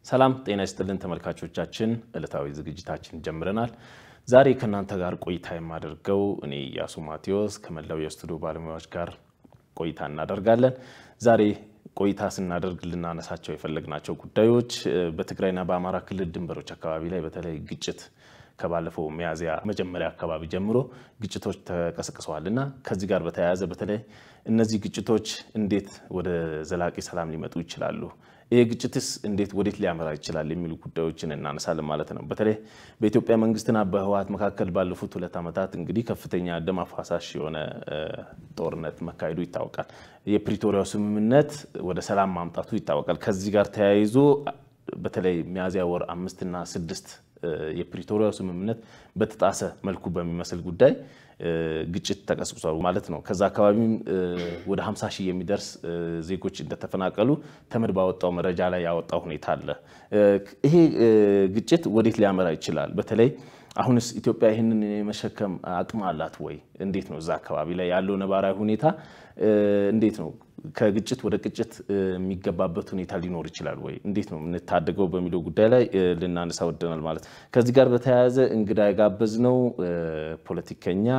ሰላም ጤና ይስጥልን ተመልካቾቻችን፣ ዕለታዊ ዝግጅታችን ጀምረናል። ዛሬ ከእናንተ ጋር ቆይታ የማደርገው እኔ ኢያሱ ማቴዎስ ከመላው የስቱዲዮ ባለሙያዎች ጋር ቆይታ እናደርጋለን። ዛሬ ቆይታ ስናደርግ ልናነሳቸው የፈለግናቸው ጉዳዮች በትግራይና በአማራ ክልል ድንበሮች አካባቢ ላይ በተለይ ግጭት ከባለፈው ሚያዝያ መጀመሪያ አካባቢ ጀምሮ ግጭቶች ተቀስቅሰዋል እና ከዚህ ጋር በተያያዘ በተለይ እነዚህ ግጭቶች እንዴት ወደ ዘላቂ ሰላም ሊመጡ ይችላሉ፣ ይህ ግጭትስ እንዴት ወዴት ሊያመራ ይችላል የሚሉ ጉዳዮችን እናነሳለን ማለት ነው። በተለይ በኢትዮጵያ መንግስትና በህወሓት መካከል ባለፉት ሁለት ዓመታት እንግዲህ ከፍተኛ ደም አፋሳሽ የሆነ ጦርነት መካሄዱ ይታወቃል። የፕሪቶሪያው ስምምነት ወደ ሰላም ማምጣቱ ይታወቃል። ከዚህ ጋር ተያይዞ በተለይ ሚያዝያ ወር አምስትና ስድስት የፕሪቶሪያው ስምምነት በተጣሰ መልኩ በሚመስል ጉዳይ ግጭት ተቀስቅሷል ማለት ነው። ከዛ አካባቢም ወደ 50 ሺህ የሚደርስ ዜጎች እንደተፈናቀሉ ተመድ ባወጣው መረጃ ላይ ያወጣው ሁኔታ አለ። ይሄ ግጭት ወዴት ሊያመራ ይችላል? በተለይ አሁንስ ኢትዮጵያ ይህንን የመሸከም አቅም አላት ወይ? እንዴት ነው እዛ አካባቢ ላይ ያለው ነባራዊ ሁኔታ እንዴት ነው? ከግጭት ወደ ግጭት የሚገባበት ሁኔታ ሊኖር ይችላል ወይ? እንዴት ነው የምንታደገው በሚለው ጉዳይ ላይ ልናነሳ ወደናል ማለት ነው። ከዚህ ጋር በተያያዘ እንግዳ የጋበዝነው ፖለቲከኛ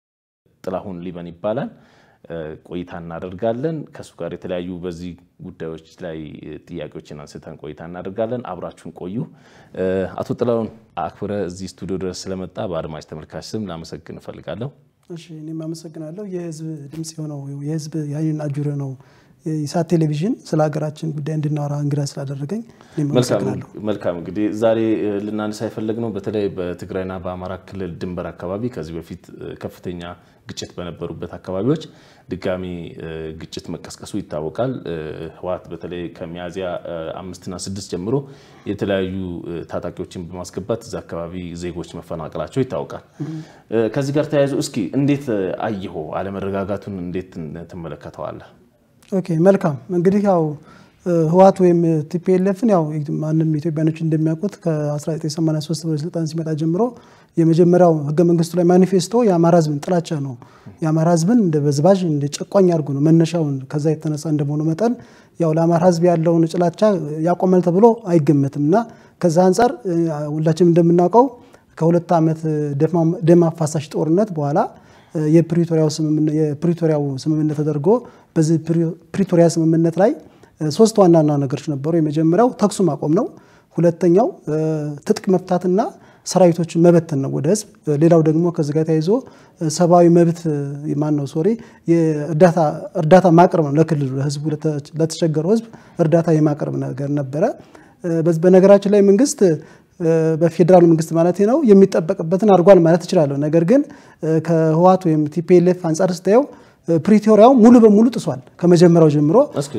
ጥላሁን ሊበን ይባላል። ቆይታ እናደርጋለን ከእሱ ጋር የተለያዩ በዚህ ጉዳዮች ላይ ጥያቄዎችን አንስተን ቆይታ እናደርጋለን። አብራችሁን ቆዩ። አቶ ጥላሁን አክብረ እዚህ ስቱዲዮ ድረስ ስለመጣ በአድማጭ ተመልካች ስም ላመሰግን እፈልጋለሁ። እሺ እኔም አመሰግናለሁ። የህዝብ ድምፅ የሆነው የህዝብ የዓይንና ጆሮ ነው ኢሳት ቴሌቪዥን ስለ ሀገራችን ጉዳይ እንድናወራ እንግዳ ስላደረገኝ እኔም አመሰግናለሁ። መልካም እንግዲህ ዛሬ ልናነሳ የፈለግነው በተለይ በትግራይና በአማራ ክልል ድንበር አካባቢ ከዚህ በፊት ከፍተኛ ግጭት በነበሩበት አካባቢዎች ድጋሚ ግጭት መቀስቀሱ ይታወቃል። ህወሓት በተለይ ከሚያዝያ አምስትና ስድስት ጀምሮ የተለያዩ ታጣቂዎችን በማስገባት እዚ አካባቢ ዜጎች መፈናቀላቸው ይታወቃል። ከዚህ ጋር ተያይዞ እስኪ እንዴት አየሆ አለመረጋጋቱን እንዴት ትመለከተዋለህ? ኦኬ መልካም እንግዲህ ያው ህወሓት ወይም ቲፒኤልኤፍን ያው ማንም ኢትዮጵያኖች እንደሚያውቁት ከ1983 ወደ ስልጣን ሲመጣ ጀምሮ የመጀመሪያው ህገ መንግስቱ ላይ ማኒፌስቶ የአማራ ህዝብን ጥላቻ ነው። የአማራ ህዝብን እንደ በዝባዥ እንደ ጨቋኝ አድርጎ ነው መነሻውን። ከዛ የተነሳ እንደመሆኑ መጠን ያው ለአማራ ህዝብ ያለውን ጥላቻ ያቆማል ተብሎ አይገመትም እና ከዛ አንጻር ሁላችንም እንደምናውቀው ከሁለት ዓመት ደም አፋሳሽ ጦርነት በኋላ የፕሪቶሪያው ስምምነት ተደርጎ በዚህ ፕሪቶሪያ ስምምነት ላይ ሶስት ዋና ዋና ነገሮች ነበሩ። የመጀመሪያው ተኩሱ ማቆም ነው። ሁለተኛው ትጥቅ መፍታትና ሰራዊቶችን መበተን ነው ወደ ህዝብ። ሌላው ደግሞ ከዚህ ጋር ተያይዞ ሰብአዊ መብት ማን ነው ሶሪ እርዳታ ማቅረብ ነው ለክልሉ ለህዝቡ ለተቸገረው ህዝብ እርዳታ የማቅረብ ነገር ነበረ። በነገራችን ላይ መንግስት በፌዴራል መንግስት ማለት ነው የሚጠበቅበትን አድርጓል ማለት እችላለሁ። ነገር ግን ከህወሓት ወይም ቲፒኤልኤፍ አንጻር ስታየው ፕሪቶሪያው ሙሉ በሙሉ ጥሷል ከመጀመሪያው ጀምሮ።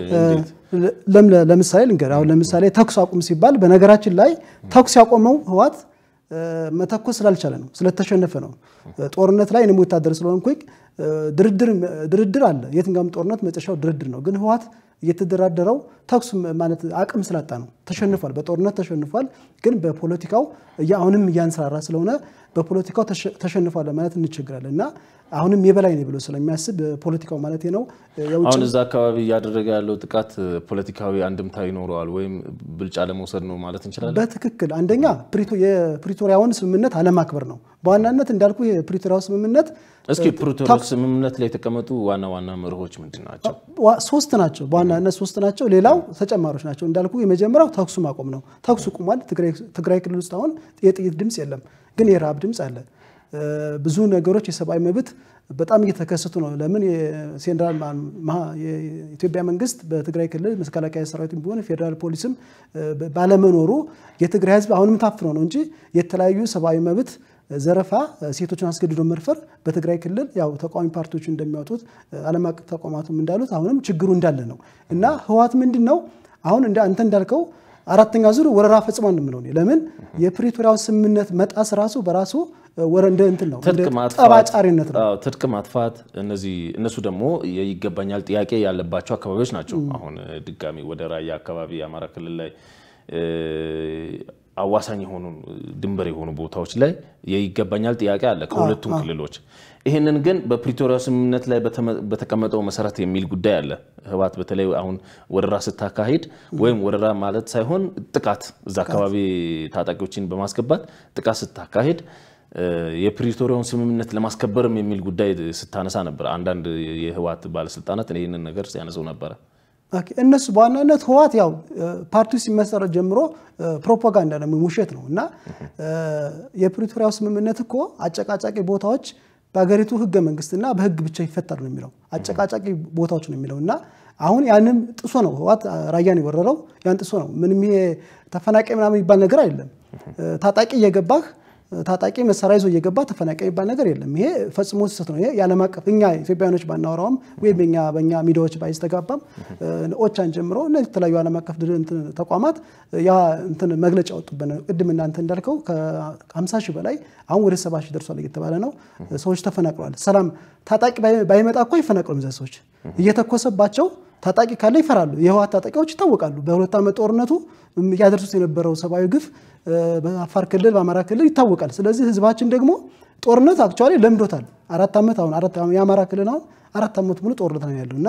ለምሳሌ ልንገር፣ አሁን ለምሳሌ ተኩስ አቁም ሲባል በነገራችን ላይ ተኩስ ያቆመው ህወሓት መተኮስ ስላልቻለ ነው፣ ስለተሸነፈ ነው። ጦርነት ላይ እኔም ወታደር ስለሆንኩኝ ድርድር አለ። የትኛውም ጦርነት መጨረሻው ድርድር ነው። ግን ህወሓት እየተደራደረው ተኩስ ማለት አቅም ስላጣ ነው። ተሸንፏል፣ በጦርነት ተሸንፏል። ግን በፖለቲካው አሁንም እያንሰራራ ስለሆነ በፖለቲካው ተሸንፏል ለማለት እንቸግራለን እና አሁንም የበላይ ነው ብሎ ስለሚያስብ ፖለቲካው ማለት ነው። አሁን እዛ አካባቢ እያደረገ ያለው ጥቃት ፖለቲካዊ አንድምታ ይኖረዋል ወይም ብልጫ ለመውሰድ ነው ማለት እንችላለን። በትክክል አንደኛ የፕሪቶሪያውን ስምምነት አለማክበር ነው በዋናነት እንዳልኩ የፕሪቶሪያው ስምምነት እስኪ ፕሪቶሪያ ስምምነት ላይ የተቀመጡ ዋና ዋና መርሆች ምንድን ናቸው? ሶስት ናቸው። በዋናነት ሶስት ናቸው። ሌላው ተጨማሪዎች ናቸው። እንዳልኩ የመጀመሪያው ተኩሱ ማቆም ነው። ተኩሱ ቁሟል። ትግራይ ክልል ውስጥ አሁን የጥይት ድምፅ የለም፣ ግን የረሃብ ድምፅ አለ። ብዙ ነገሮች የሰብአዊ መብት በጣም እየተከሰቱ ነው። ለምን የሴንትራል የኢትዮጵያ መንግስት በትግራይ ክልል መከላከያ ሰራዊትም ቢሆን ፌዴራል ፖሊስም ባለመኖሩ የትግራይ ህዝብ አሁንም ታፍኖ ነው እንጂ የተለያዩ ሰብአዊ መብት ዘረፋ፣ ሴቶችን አስገድዶ መድፈር በትግራይ ክልል ያው ተቃዋሚ ፓርቲዎች እንደሚያወጡት ዓለም አቀፍ ተቋማቱም እንዳሉት አሁንም ችግሩ እንዳለ ነው እና ህወሓት ምንድን ነው አሁን አንተ እንዳልከው አራተኛ ዙር ወረራ ፈጽሟል የምለው ለምን የፕሪቶሪያው ስምምነት መጣስ ራሱ በራሱ ወረ እንደ እንትን ነው ጠባጫሪነት ነው። ትጥቅ ማጥፋት እነዚህ እነሱ ደግሞ ይገባኛል ጥያቄ ያለባቸው አካባቢዎች ናቸው። አሁን ድጋሚ ወደ ራያ አካባቢ የአማራ ክልል ላይ አዋሳኝ የሆኑ ድንበር የሆኑ ቦታዎች ላይ የይገባኛል ጥያቄ አለ ከሁለቱም ክልሎች። ይህንን ግን በፕሪቶሪያ ስምምነት ላይ በተቀመጠው መሰረት የሚል ጉዳይ አለ። ህወሓት በተለይ አሁን ወረራ ስታካሂድ ወይም ወረራ ማለት ሳይሆን ጥቃት እዛ አካባቢ ታጣቂዎችን በማስገባት ጥቃት ስታካሂድ የፕሪቶሪያውን ስምምነት ለማስከበርም የሚል ጉዳይ ስታነሳ ነበር። አንዳንድ የህወሓት ባለስልጣናት ይህንን ነገር ሲያነሰው ነበረ። እነሱ በዋናነት ህወሓት ያው ፓርቲው ሲመሰረት ጀምሮ ፕሮፓጋንዳ ነው፣ ውሸት ነው እና የፕሪቶሪያው ስምምነት እኮ አጨቃጫቂ ቦታዎች በሀገሪቱ ህገ መንግስትና በህግ ብቻ ይፈታል ነው የሚለው። አጨቃጫቂ ቦታዎች ነው የሚለው እና አሁን ያንም ጥሶ ነው ህወሓት ራያን የወረረው ያን ጥሶ ነው። ምንም ይሄ ተፈናቃይ ምናምን የሚባል ነገር አይደለም። ታጣቂ እየገባህ ታጣቂ መሳሪያ ይዞ እየገባ ተፈናቃይ የሚባል ነገር የለም። ይሄ ፈጽሞ ስህተት ነው። ይሄ የዓለም አቀፍ እኛ ኢትዮጵያኖች ባናወራውም ወይም በኛ በእኛ ሚዲያዎች ባይስተጋባም ኦቻን ጀምሮ እነዚህ የተለያዩ ዓለም አቀፍ ተቋማት ያ እንትን መግለጫ ያወጡበት ነው። ቅድም እናንተ እንዳልከው ከ50 ሺህ በላይ አሁን ወደ 70 ሺህ ደርሷል እየተባለ ነው። ሰዎች ተፈናቅለዋል። ሰላም ታጣቂ ባይመጣ እኮ አይፈናቅሉም። እዚያ ሰዎች እየተኮሰባቸው ታጣቂ ካለ ይፈራሉ። የህወሓት ታጣቂዎች ይታወቃሉ። በሁለት ዓመት ጦርነቱ እያደርሱት የነበረው ሰብአዊ ግፍ በአፋር ክልል በአማራ ክልል ይታወቃል። ስለዚህ ህዝባችን ደግሞ ጦርነት አክቹዋሊ ለምዶታል። አራት ዓመት አሁን የአማራ ክልል አሁን አራት ዓመት ሙሉ ጦርነት ነው ያለው እና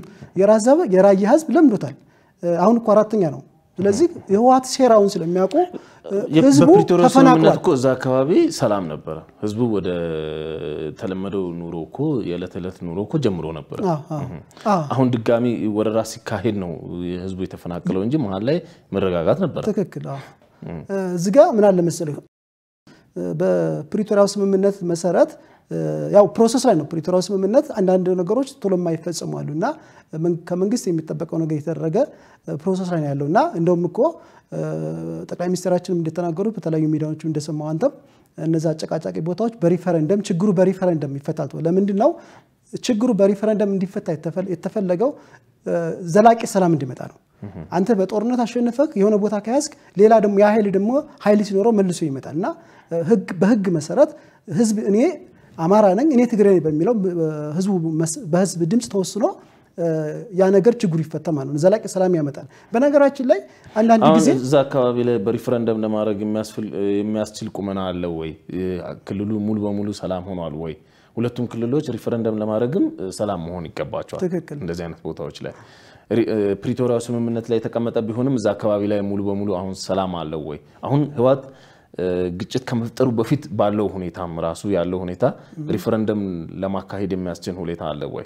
የራያ ህዝብ ለምዶታል። አሁን እኮ አራተኛ ነው። ስለዚህ የህወሓት ሴራውን ስለሚያውቁ ህዝቡ በፕሪቶሪያ ስምምነት ተፈናቅሏል። እኮ እዛ አካባቢ ሰላም ነበረ። ህዝቡ ወደ ተለመደው ኑሮ እኮ የዕለት ዕለት ኑሮ እኮ ጀምሮ ነበረ። አሁን ድጋሚ ወረራ ሲካሄድ ነው ህዝቡ የተፈናቀለው እንጂ መሀል ላይ መረጋጋት ነበረ። ትክክል። አዎ። እዚህ ጋ ምን አለ መሰለህ በፕሪቶሪያው ስምምነት መሰረት ያው ፕሮሰስ ላይ ነው። ፕሪቶሪያው ስምምነት አንዳንድ ነገሮች ቶሎ የማይፈጸሙ አሉ እና ከመንግስት የሚጠበቀው ነገር የተደረገ ፕሮሰስ ላይ ነው ያለው እና እንደውም እኮ ጠቅላይ ሚኒስትራችንም እንደተናገሩት በተለያዩ ሚዲያዎች እንደሰማው አንተም እነዚ አጨቃጫቂ ቦታዎች በሪፈረንደም ችግሩ በሪፈረንደም ይፈታል። ለምንድን ነው ችግሩ በሪፈረንደም እንዲፈታ የተፈለገው? ዘላቂ ሰላም እንዲመጣ ነው። አንተ በጦርነት አሸንፈህ የሆነ ቦታ ከያዝክ ሌላ ደግሞ ያ ኃይል ደግሞ ኃይል ሲኖረው መልሶ ይመጣል እና በህግ መሰረት ህዝብ እኔ አማራ ነኝ እኔ ትግሬ ነኝ በሚለው ህዝቡ በህዝብ ድምፅ ተወስኖ ያ ነገር ችግሩ ይፈታ ማለት ነው። ዘላቂ ሰላም ያመጣል። በነገራችን ላይ አንዳንድ አሁን ጊዜ እዛ አካባቢ ላይ በሪፈረንደም ለማድረግ የሚያስችል ቁመና አለው ወይ? ክልሉ ሙሉ በሙሉ ሰላም ሆኗል ወይ? ሁለቱም ክልሎች ሪፈረንደም ለማድረግም ሰላም መሆን ይገባቸዋል። ትክክል። እንደዚህ አይነት ቦታዎች ላይ ፕሪቶሪያ ስምምነት ላይ የተቀመጠ ቢሆንም እዛ አካባቢ ላይ ሙሉ በሙሉ አሁን ሰላም አለው ወይ? አሁን ህወሓት ግጭት ከመፍጠሩ በፊት ባለው ሁኔታም ራሱ ያለው ሁኔታ ሪፈረንደም ለማካሄድ የሚያስችል ሁኔታ አለ ወይ?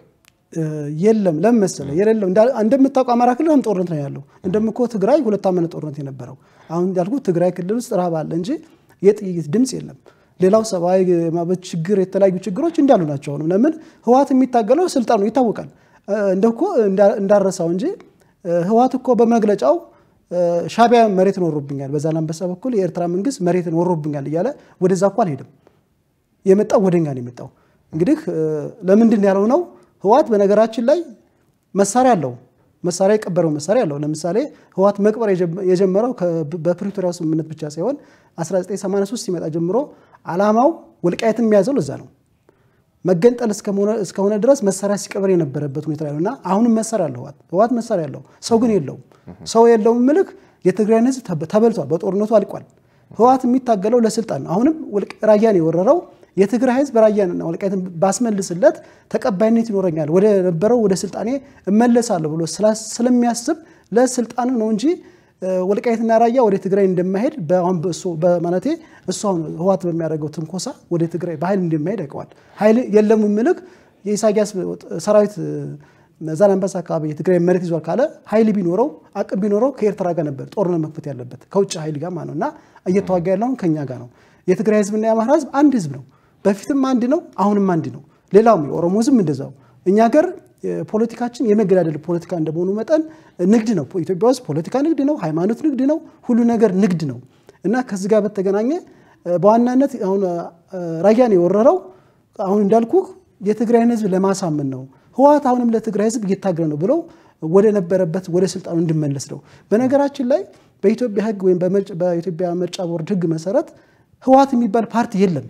የለም። ለምን መሰለህ የሌለው እንደምታውቀው አማራ ክልል አሁን ጦርነት ነው ያለው። እንደምኮ ትግራይ ሁለት ዓመት ጦርነት የነበረው አሁን እንዳልኩት ትግራይ ክልል ውስጥ ረሃብ አለ እንጂ የጥይት ድምፅ የለም። ሌላው ሰብአዊ መብት ችግር፣ የተለያዩ ችግሮች እንዳሉ ናቸው። አሁንም ለምን ህወሓት የሚታገለው ስልጣኑ ይታወቃል። እንደኮ እንዳረሳው እንጂ ህወሓት እኮ በመግለጫው ሻቢያ መሬትን ወሮብኛል፣ በዛላንበሳ በኩል የኤርትራ መንግስት መሬትን ወሮብኛል እያለ ወደዛ እኮ አልሄድም። የመጣው ወደኛ ነው የመጣው። እንግዲህ ለምንድን ያለው ነው ህወሓት በነገራችን ላይ መሳሪያ አለው። መሳሪያ የቀበረው መሳሪያ አለው። ለምሳሌ ህወሓት መቅበር የጀመረው በፕሪቶሪያው ስምምነት ብቻ ሳይሆን 1983 ሲመጣ ጀምሮ አላማው ወልቃየትን የሚያዘው ለዛ ነው። መገንጠል እስከሆነ ድረስ መሳሪያ ሲቀበር የነበረበት ሁኔታ ላይ ነው እና አሁንም መሳሪያ አለው ህወሓት ህወሓት መሳሪያ አለው። ሰው ግን የለውም። ሰው የለውም ምልክ የትግራይን ህዝብ ተበልቷል። በጦርነቱ አልቋል። ህወሓት የሚታገለው ለስልጣን ነው። አሁንም ራያን የወረረው የትግራይ ህዝብ ራያንና ወልቃይትን ባስመልስለት ተቀባይነት ይኖረኛል፣ ወደ ነበረው ወደ ስልጣኔ እመለሳለሁ ብሎ ስለሚያስብ ለስልጣኑ ነው እንጂ ወልቃይትና ራያ ወደ ትግራይ እንደማይሄድ በማለቴ እሱ አሁን ህወሓት በሚያደርገው ትንኮሳ ወደ ትግራይ በኃይል እንደማይሄድ ያውቀዋል። ኃይል የለም ምልክ የኢሳያስ ሰራዊት ዛላንበሳ አካባቢ የትግራይ መሬት ይዟል ካለ ኃይል ቢኖረው አቅም ቢኖረው ከኤርትራ ጋር ነበር ጦርነት መክፈት ያለበት ከውጭ ኃይል ጋር ማለት ነው እና እየተዋጋ ያለውን ከኛ ጋር ነው። የትግራይ ህዝብና የአማራ ህዝብ አንድ ህዝብ ነው። በፊትም አንድ ነው፣ አሁንም አንድ ነው። ሌላውም የኦሮሞ ህዝብ እንደዛው። እኛ ሀገር ፖለቲካችን የመገዳደል ፖለቲካ እንደመሆኑ መጠን ንግድ ነው። ኢትዮጵያ ውስጥ ፖለቲካ ንግድ ነው፣ ሃይማኖት ንግድ ነው፣ ሁሉ ነገር ንግድ ነው እና ከዚህ ጋር በተገናኘ በዋናነት አሁን ራያን የወረረው አሁን እንዳልኩ የትግራይን ህዝብ ለማሳመን ነው። ህወሓት አሁንም ለትግራይ ህዝብ እየታገለ ነው ብለው ወደ ነበረበት ወደ ስልጣኑ እንዲመለስ ነው። በነገራችን ላይ በኢትዮጵያ ህግ ወይም በኢትዮጵያ ምርጫ ቦርድ ህግ መሰረት ህወሓት የሚባል ፓርቲ የለም።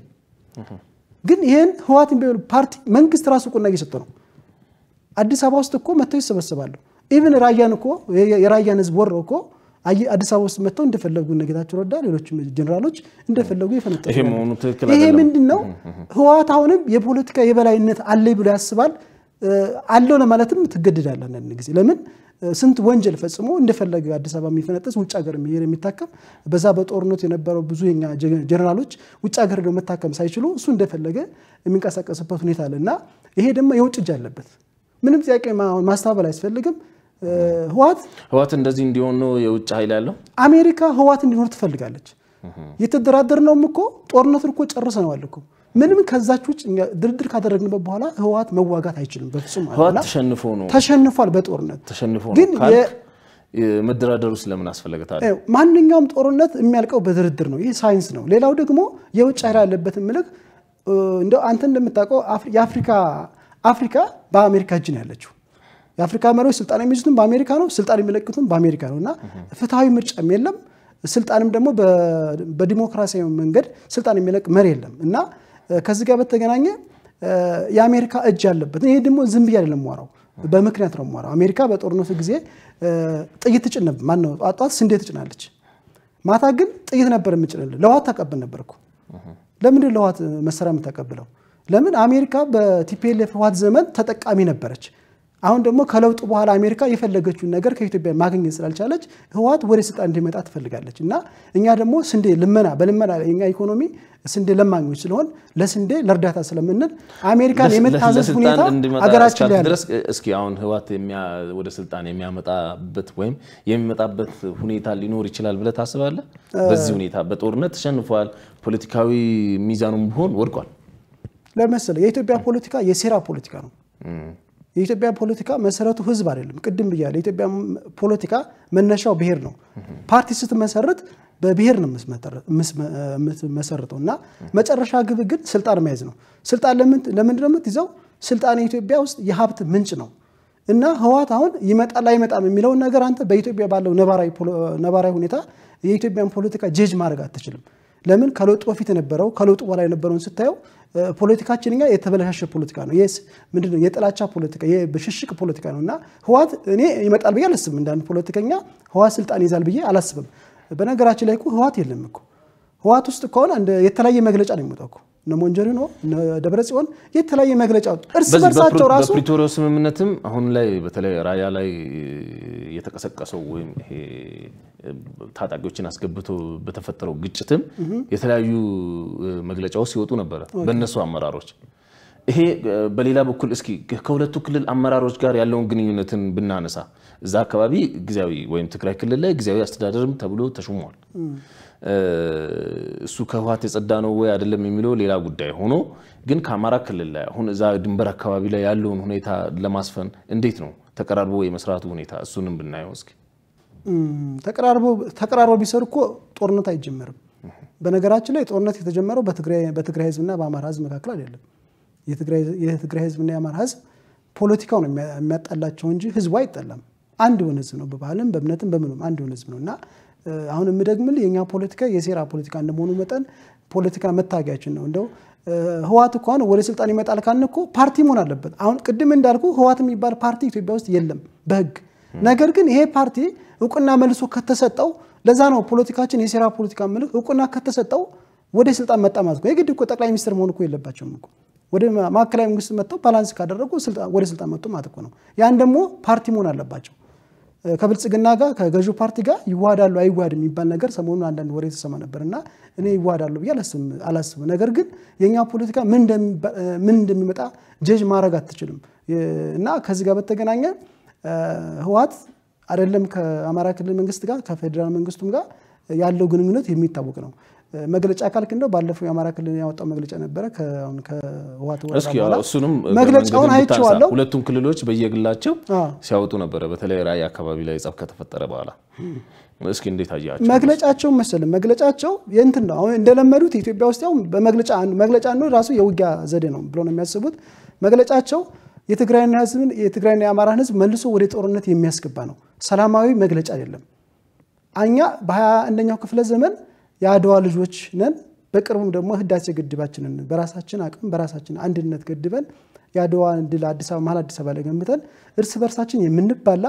ግን ይህን ህወሓት የሚባል ፓርቲ መንግስት ራሱ እውቅና እየሰጠ ነው። አዲስ አበባ ውስጥ እኮ መጥተው ይሰበሰባሉ። ኢቭን ራያን እኮ የራያን ህዝብ ወረው እኮ አዲስ አበባ ውስጥ መጥተው እንደፈለጉ እነ ጌታቸው ረዳ ሌሎችም ጀኔራሎች እንደፈለጉ የፈነጠ ይሄ መሆኑ ትክክል ይሄ አይደለም። ምንድን ነው? ህወሓት አሁንም የፖለቲካ የበላይነት አለኝ ብሎ ያስባል። አለው ለማለትም ትገድዳለህ አንዳንድ ጊዜ ለምን ስንት ወንጀል ፈጽሞ እንደፈለገ አዲስ አበባ የሚፈነጥስ ውጭ ሀገር የሚሄድ የሚታከም በዛ በጦርነቱ የነበረው ብዙ የኛ ጀነራሎች ውጭ ሀገር ሄደው መታከም ሳይችሉ እሱ እንደፈለገ የሚንቀሳቀስበት ሁኔታ አለ እና ይሄ ደግሞ የውጭ እጅ አለበት። ምንም ጥያቄ ማስተባበል አያስፈልግም። ህወሓት ህወሓት እንደዚህ እንዲሆን ነው የውጭ ኃይል ያለው። አሜሪካ ህወሓት እንዲኖር ትፈልጋለች። የተደራደርነውም እኮ ጦርነቱን እኮ ጨርሰነዋል እኮ ምንም ከዛች ውጭ እኛ ድርድር ካደረግንበት በኋላ ህወሓት መዋጋት አይችልም በፍጹም ማለት ህወሓት ነው። ተሸንፎ ነው ተሸንፏል በጦርነት ተሸንፎ ነው ግን ካልክ መደራደሩ ስለምን አስፈለገ ታዲያ? ይኸው ማንኛውም ጦርነት የሚያልቀው በድርድር ነው። ይህ ሳይንስ ነው። ሌላው ደግሞ የውጭ ኃይል ያለበትን ምልክ እንደው አንተ እንደምታውቀው አፍሪ- የአፍሪካ አፍሪካ በአሜሪካ እጅ ነው ያለችው። የአፍሪካ መሪዎች ስልጣን የሚይዙትም በአሜሪካ ነው፣ ስልጣን የሚለቅቱም በአሜሪካ ነው እና ፍትሐዊ ምርጫም የለም። ስልጣንም ደግሞ በ- በዲሞክራሲያዊ መንገድ ስልጣን የሚለቅ መሪ የለም እና ከዚህ ጋር በተገናኘ የአሜሪካ እጅ ያለበት ይሄ ደግሞ ዝም ብዬ አይደለም የማወራው በምክንያት ነው የማወራው። አሜሪካ በጦርነቱ ጊዜ ጥይት ትጭን ነበር። ማነው ጧት ጧት ስንዴ ትጭናለች፣ ማታ ግን ጥይት ነበር የምጭንልን። ለህወሓት ታቀብል ነበር እኮ። ለምንድን ለህወሓት መሳሪያ የምታቀብለው? ለምን አሜሪካ በቲፒኤልኤፍ ህወሓት ዘመን ተጠቃሚ ነበረች። አሁን ደግሞ ከለውጡ በኋላ አሜሪካ የፈለገችውን ነገር ከኢትዮጵያ ማግኘት ስላልቻለች ህወሓት ወደ ስልጣን እንዲመጣ ትፈልጋለች እና እኛ ደግሞ ስንዴ ልመና በልመና የኛ ኢኮኖሚ ስንዴ ለማኞች ስለሆን ለስንዴ ለእርዳታ ስለምንል አሜሪካን የመታዘዝ ለስልጣን ሁኔታ እንዲመጣ ሀገራችን እስካልክ ላይ አለ። ድረስ እስኪ አሁን ህወሓት የሚያ- ወደ ስልጣን የሚያመጣበት ወይም የሚመጣበት ሁኔታ ሊኖር ይችላል ብለህ ታስባለህ? በዚህ ሁኔታ በጦርነት ተሸንፏል፣ ፖለቲካዊ ሚዛኑም ቢሆን ወድቋል። ለመሰለ የኢትዮጵያ ፖለቲካ የሴራ ፖለቲካ ነው። የኢትዮጵያ ፖለቲካ መሰረቱ ህዝብ አይደለም። ቅድም ብያለሁ። የኢትዮጵያ ፖለቲካ መነሻው ብሔር ነው። ፓርቲ ስትመሰርት በብሔር ነው የምትመሰርተው እና መጨረሻ ግብ ግን ስልጣን መያዝ ነው። ስልጣን ለምንድን ነው የምትይዘው? ስልጣን የኢትዮጵያ ውስጥ የሀብት ምንጭ ነው እና ህወሓት አሁን ይመጣል አይመጣም የሚለውን ነገር አንተ በኢትዮጵያ ባለው ነባራዊ ሁኔታ የኢትዮጵያን ፖለቲካ ጄጅ ማድረግ አትችልም። ለምን ከለውጡ በፊት የነበረው ከለውጡ በኋላ የነበረውን ስታየው ፖለቲካችን እኛ የተበለሻሸ ፖለቲካ ነው። ይህ ምንድን ነው? የጥላቻ ፖለቲካ፣ የብሽሽቅ ፖለቲካ ነው እና ህወሓት እኔ ይመጣል ብዬ አላስብም። እንዳንድ ፖለቲከኛ ህወሓት ስልጣን ይዛል ብዬ አላስብም። በነገራችን ላይ እኮ ህወሓት የለም እኮ ህወሓት ውስጥ ከሆነ የተለያየ መግለጫ ነው የሚወጣው እኮ እነ ሞንጆሪኖ እነ ደብረ ጽዮን የተለያየ መግለጫ ወጡ። እርስ በዚህ በርሳቸው ራሱ በፕሪቶሪያው ስምምነትም አሁን ላይ በተለይ ራያ ላይ የተቀሰቀሰው ወይም ይሄ ታጣቂዎችን አስገብቶ በተፈጠረው ግጭትም የተለያዩ መግለጫዎች ሲወጡ ነበረ በእነሱ አመራሮች። ይሄ በሌላ በኩል እስኪ ከሁለቱ ክልል አመራሮች ጋር ያለውን ግንኙነትን ብናነሳ እዛ አካባቢ ጊዜያዊ ወይም ትግራይ ክልል ላይ ጊዜያዊ አስተዳደርም ተብሎ ተሹሟል። እሱ ከህወሓት የጸዳ ነው ወይ አይደለም የሚለው ሌላ ጉዳይ ሆኖ ግን ከአማራ ክልል ላይ አሁን እዛ ድንበር አካባቢ ላይ ያለውን ሁኔታ ለማስፈን እንዴት ነው ተቀራርቦ የመስራቱ ሁኔታ? እሱንም ብናየው እስኪ። ተቀራርበው ቢሰሩ እኮ ጦርነት አይጀመርም። በነገራችን ላይ ጦርነት የተጀመረው በትግራይ ህዝብና በአማራ ህዝብ መካከል አይደለም። የትግራይ ህዝብና የአማራ ህዝብ ፖለቲካው ነው የሚያጣላቸው እንጂ ህዝቡ አይጠላም። አንድ የሆነ ህዝብ ነው። በባህልም በእምነትም በምኑም አንድ የሆነ ህዝብ ነው እና አሁን የምደግምልህ የኛ ፖለቲካ የሴራ ፖለቲካ እንደመሆኑ መጠን ፖለቲካ መታገያችን ነው። እንደው ህወሓት እኮ አሁን ወደ ስልጣን ይመጣል ካልን እኮ ፓርቲ መሆን አለበት። አሁን ቅድም እንዳልኩ ህወሓት የሚባል ፓርቲ ኢትዮጵያ ውስጥ የለም በህግ ነገር ግን ይሄ ፓርቲ እውቅና መልሶ ከተሰጠው ለዛ ነው ፖለቲካችን የሴራ ፖለቲካ ምልህ እውቅና ከተሰጠው ወደ ስልጣን መጣ ማለት ነው። የግድ እኮ ጠቅላይ ሚኒስትር መሆን እኮ የለባቸውም እኮ ወደ ማዕከላዊ መንግስት መጥተው ባላንስ ካደረጉ ወደ ስልጣን መጡ ማለት እኮ ነው። ያን ደግሞ ፓርቲ መሆን አለባቸው። ከብልጽግና ጋር ከገዢው ፓርቲ ጋር ይዋሃዳሉ አይዋሃድ የሚባል ነገር ሰሞኑን አንዳንድ ወሬ ተሰማ ነበር እና እኔ ይዋሃዳሉ ብዬ አላስብም። ነገር ግን የእኛ ፖለቲካ ምን እንደሚመጣ ጀጅ ማድረግ አትችልም እና ከዚህ ጋር በተገናኘ ህወሓት አይደለም ከአማራ ክልል መንግስት ጋር ከፌዴራል መንግስቱም ጋር ያለው ግንኙነት የሚታወቅ ነው። መግለጫ ካልክ እንደው ባለፈው የአማራ ክልል ያወጣው መግለጫ ነበረ ከህወሓት ወረዳ እስኪ በኋላ እሱንም መግለጫውን መንገድን ብታነሳ። አይቼዋለሁ። ሁለቱም ክልሎች በየግላቸው አዎ። ሲያወጡ ነበረ። በተለይ ራያ አካባቢ ላይ ጸብ ከተፈጠረ በኋላ እስኪ እንዴት አያቸው? መግለጫቸው መሰለህ መግለጫቸው የእንትን ነው። አሁን እንደለመዱት ኢትዮጵያ ውስጥ ያው በመግለጫ መግለጫ ነው ራሱ የውጊያ ዘዴ ነው ብሎ ነው የሚያስቡት። መግለጫቸው የትግራይና ህዝብን የትግራይና የአማራን ህዝብ መልሶ ወደ ጦርነት የሚያስገባ ነው። ሰላማዊ መግለጫ አይደለም። እኛ በሀያ አንደኛው ክፍለ ዘመን የአድዋ ልጆች ነን። በቅርቡም ደግሞ ህዳሴ ግድባችንን በራሳችን አቅም በራሳችን አንድነት ገድበን የአድዋ ድል አዲስ አበባ መሀል አዲስ አበባ ላይ ገንብተን እርስ በርሳችን የምንባላ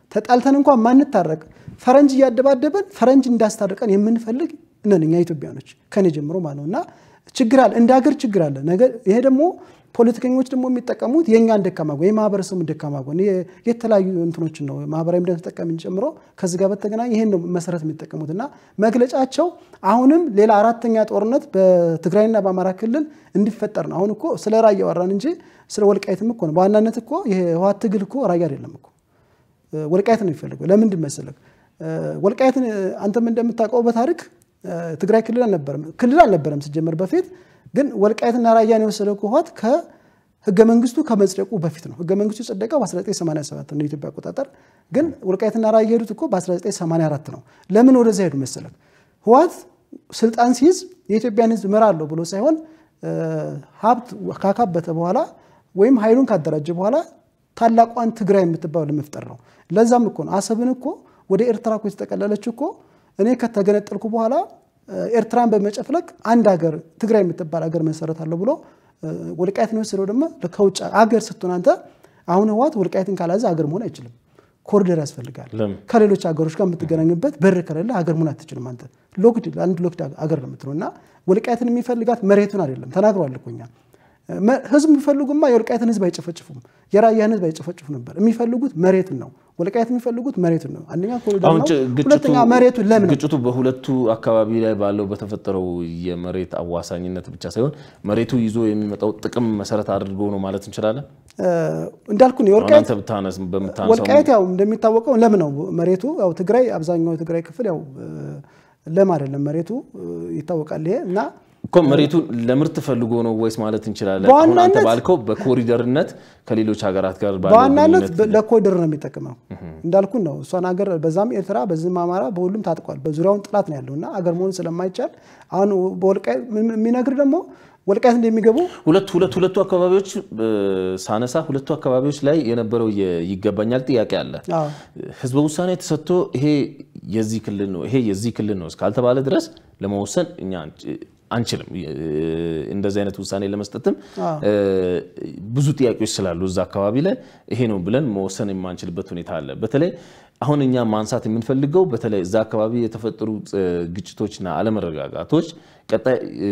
ተጣልተን እንኳን ማንታረቅ ፈረንጅ እያደባደበን ፈረንጅ እንዳስታርቀን የምንፈልግ ነን እኛ ኢትዮጵያኖች ከኔ ጀምሮ ማለት ነው። እና ችግር አለ፣ እንደ ሀገር ችግር አለ። ነገር ይሄ ደግሞ ፖለቲከኞች ደግሞ የሚጠቀሙት የእኛን ደካማ ጎን የማህበረሰቡን ደካማ ጎን የተለያዩ እንትኖችን ነው ማህበራዊ ሚዲያ ተጠቃሚን ጨምሮ ከዚህ ጋር በተገናኘ ይሄን ነው መሰረት የሚጠቀሙት እና መግለጫቸው አሁንም ሌላ አራተኛ ጦርነት በትግራይና በአማራ ክልል እንዲፈጠር ነው። አሁን እኮ ስለ ራያ ወራን እንጂ ስለ ወልቃይትም እኮ ነው። በዋናነት እኮ የህወሓት ትግል እኮ ራያ አይደለም እኮ ወልቃይት ነው የሚፈልገው። ለምንድን መሰለህ? ወልቃይትን አንተም እንደምታውቀው በታሪክ ትግራይ ክልል አልነበረም ክልል አልነበረም ሲጀመር በፊት ግን ወልቃይትና ራያን የወሰደው ህወሓት ከህገ መንግስቱ ከመጽደቁ በፊት ነው። ህገ መንግስቱ የጸደቀው በ1987 ነው የኢትዮጵያ አቆጣጠር። ግን ወልቃይትና ራያ የሄዱት እኮ በ1984 ነው። ለምን ወደዚያ ሄዱ መሰለህ? ህወሓት ስልጣን ሲይዝ የኢትዮጵያን ህዝብ እመራለሁ ብሎ ሳይሆን ሀብት ካካበተ በኋላ ወይም ኃይሉን ካደራጀ በኋላ ታላቋን ትግራይ የምትባለው ለመፍጠር ነው። ለዛም እኮ ነው አሰብን እኮ ወደ ኤርትራ እኮ የተጠቀለለችው እኮ እኔ ከተገነጠልኩ በኋላ ኤርትራን በመጨፍለቅ አንድ ሀገር ትግራይ የምትባል ሀገር መሰረታለሁ ብሎ ወልቃይትን የወሰደው ደግሞ ከውጭ ሀገር ስትሆን አንተ አሁን ህወሓት ወልቃይትን ካላዘ ሀገር መሆን አይችልም። ኮሪደር ያስፈልጋል። ከሌሎች ሀገሮች ጋር የምትገናኝበት በር ከሌለ ሀገር መሆን አትችልም። አንተ ሎክድ አንድ ሎክድ ሀገር ነው የምትለው እና ወልቃይትን የሚፈልጋት መሬቱን አይደለም ተናግሯል እኮ እኛ ህዝብ የሚፈልጉማ የወልቃይትን ህዝብ አይጨፈጭፉም፣ የራያን ህዝብ አይጨፈጭፉ ነበር። የሚፈልጉት መሬትን ነው። ወልቃይት የሚፈልጉት መሬቱን ነው። አንደኛ ኮሪደር ነው፣ ሁለተኛ መሬቱን ለምን ግጭቱ በሁለቱ አካባቢ ላይ ባለው በተፈጠረው የመሬት አዋሳኝነት ብቻ ሳይሆን መሬቱ ይዞ የሚመጣው ጥቅም መሰረት አድርጎ ነው ማለት እንችላለን። እንዳልኩ ነው የወልቃይት በምታነሳው ወልቃይት ያው እንደሚታወቀው ለም ነው መሬቱ። ያው ትግራይ አብዛኛው የትግራይ ክፍል ያው ለም አይደለም መሬቱ ይታወቃል። ይሄ እና እኮ መሬቱ ለምርት ፈልጎ ነው ወይስ ማለት እንችላለን? አሁን አንተ ባልከው በኮሪደርነት ከሌሎች ሀገራት ጋር በዋናነት ለኮሪደር ነው የሚጠቅመው። እንዳልኩን ነው እሷን ሀገር በዛም ኤርትራ በዚህም አማራ በሁሉም ታጥቋል። በዙሪያውን ጥላት ነው ያለው እና አገር መሆን ስለማይቻል አሁን በወልቃይት የሚነግር ደግሞ ወልቃይት እንደሚገቡ ሁለቱ ሁለቱ ሁለቱ አካባቢዎች ሳነሳ ሁለቱ አካባቢዎች ላይ የነበረው ይገባኛል ጥያቄ አለ። ህዝበ ውሳኔ ተሰጥቶ ይሄ የዚህ ክልል ነው ይሄ የዚህ ክልል ነው እስካልተባለ ድረስ ለመወሰን እኛ አንችልም። እንደዚህ አይነት ውሳኔ ለመስጠትም ብዙ ጥያቄዎች ስላሉ እዛ አካባቢ ላይ ይሄ ነው ብለን መወሰን የማንችልበት ሁኔታ አለ። በተለይ አሁን እኛ ማንሳት የምንፈልገው በተለይ እዛ አካባቢ የተፈጠሩ ግጭቶችና አለመረጋጋቶች ቀጣይ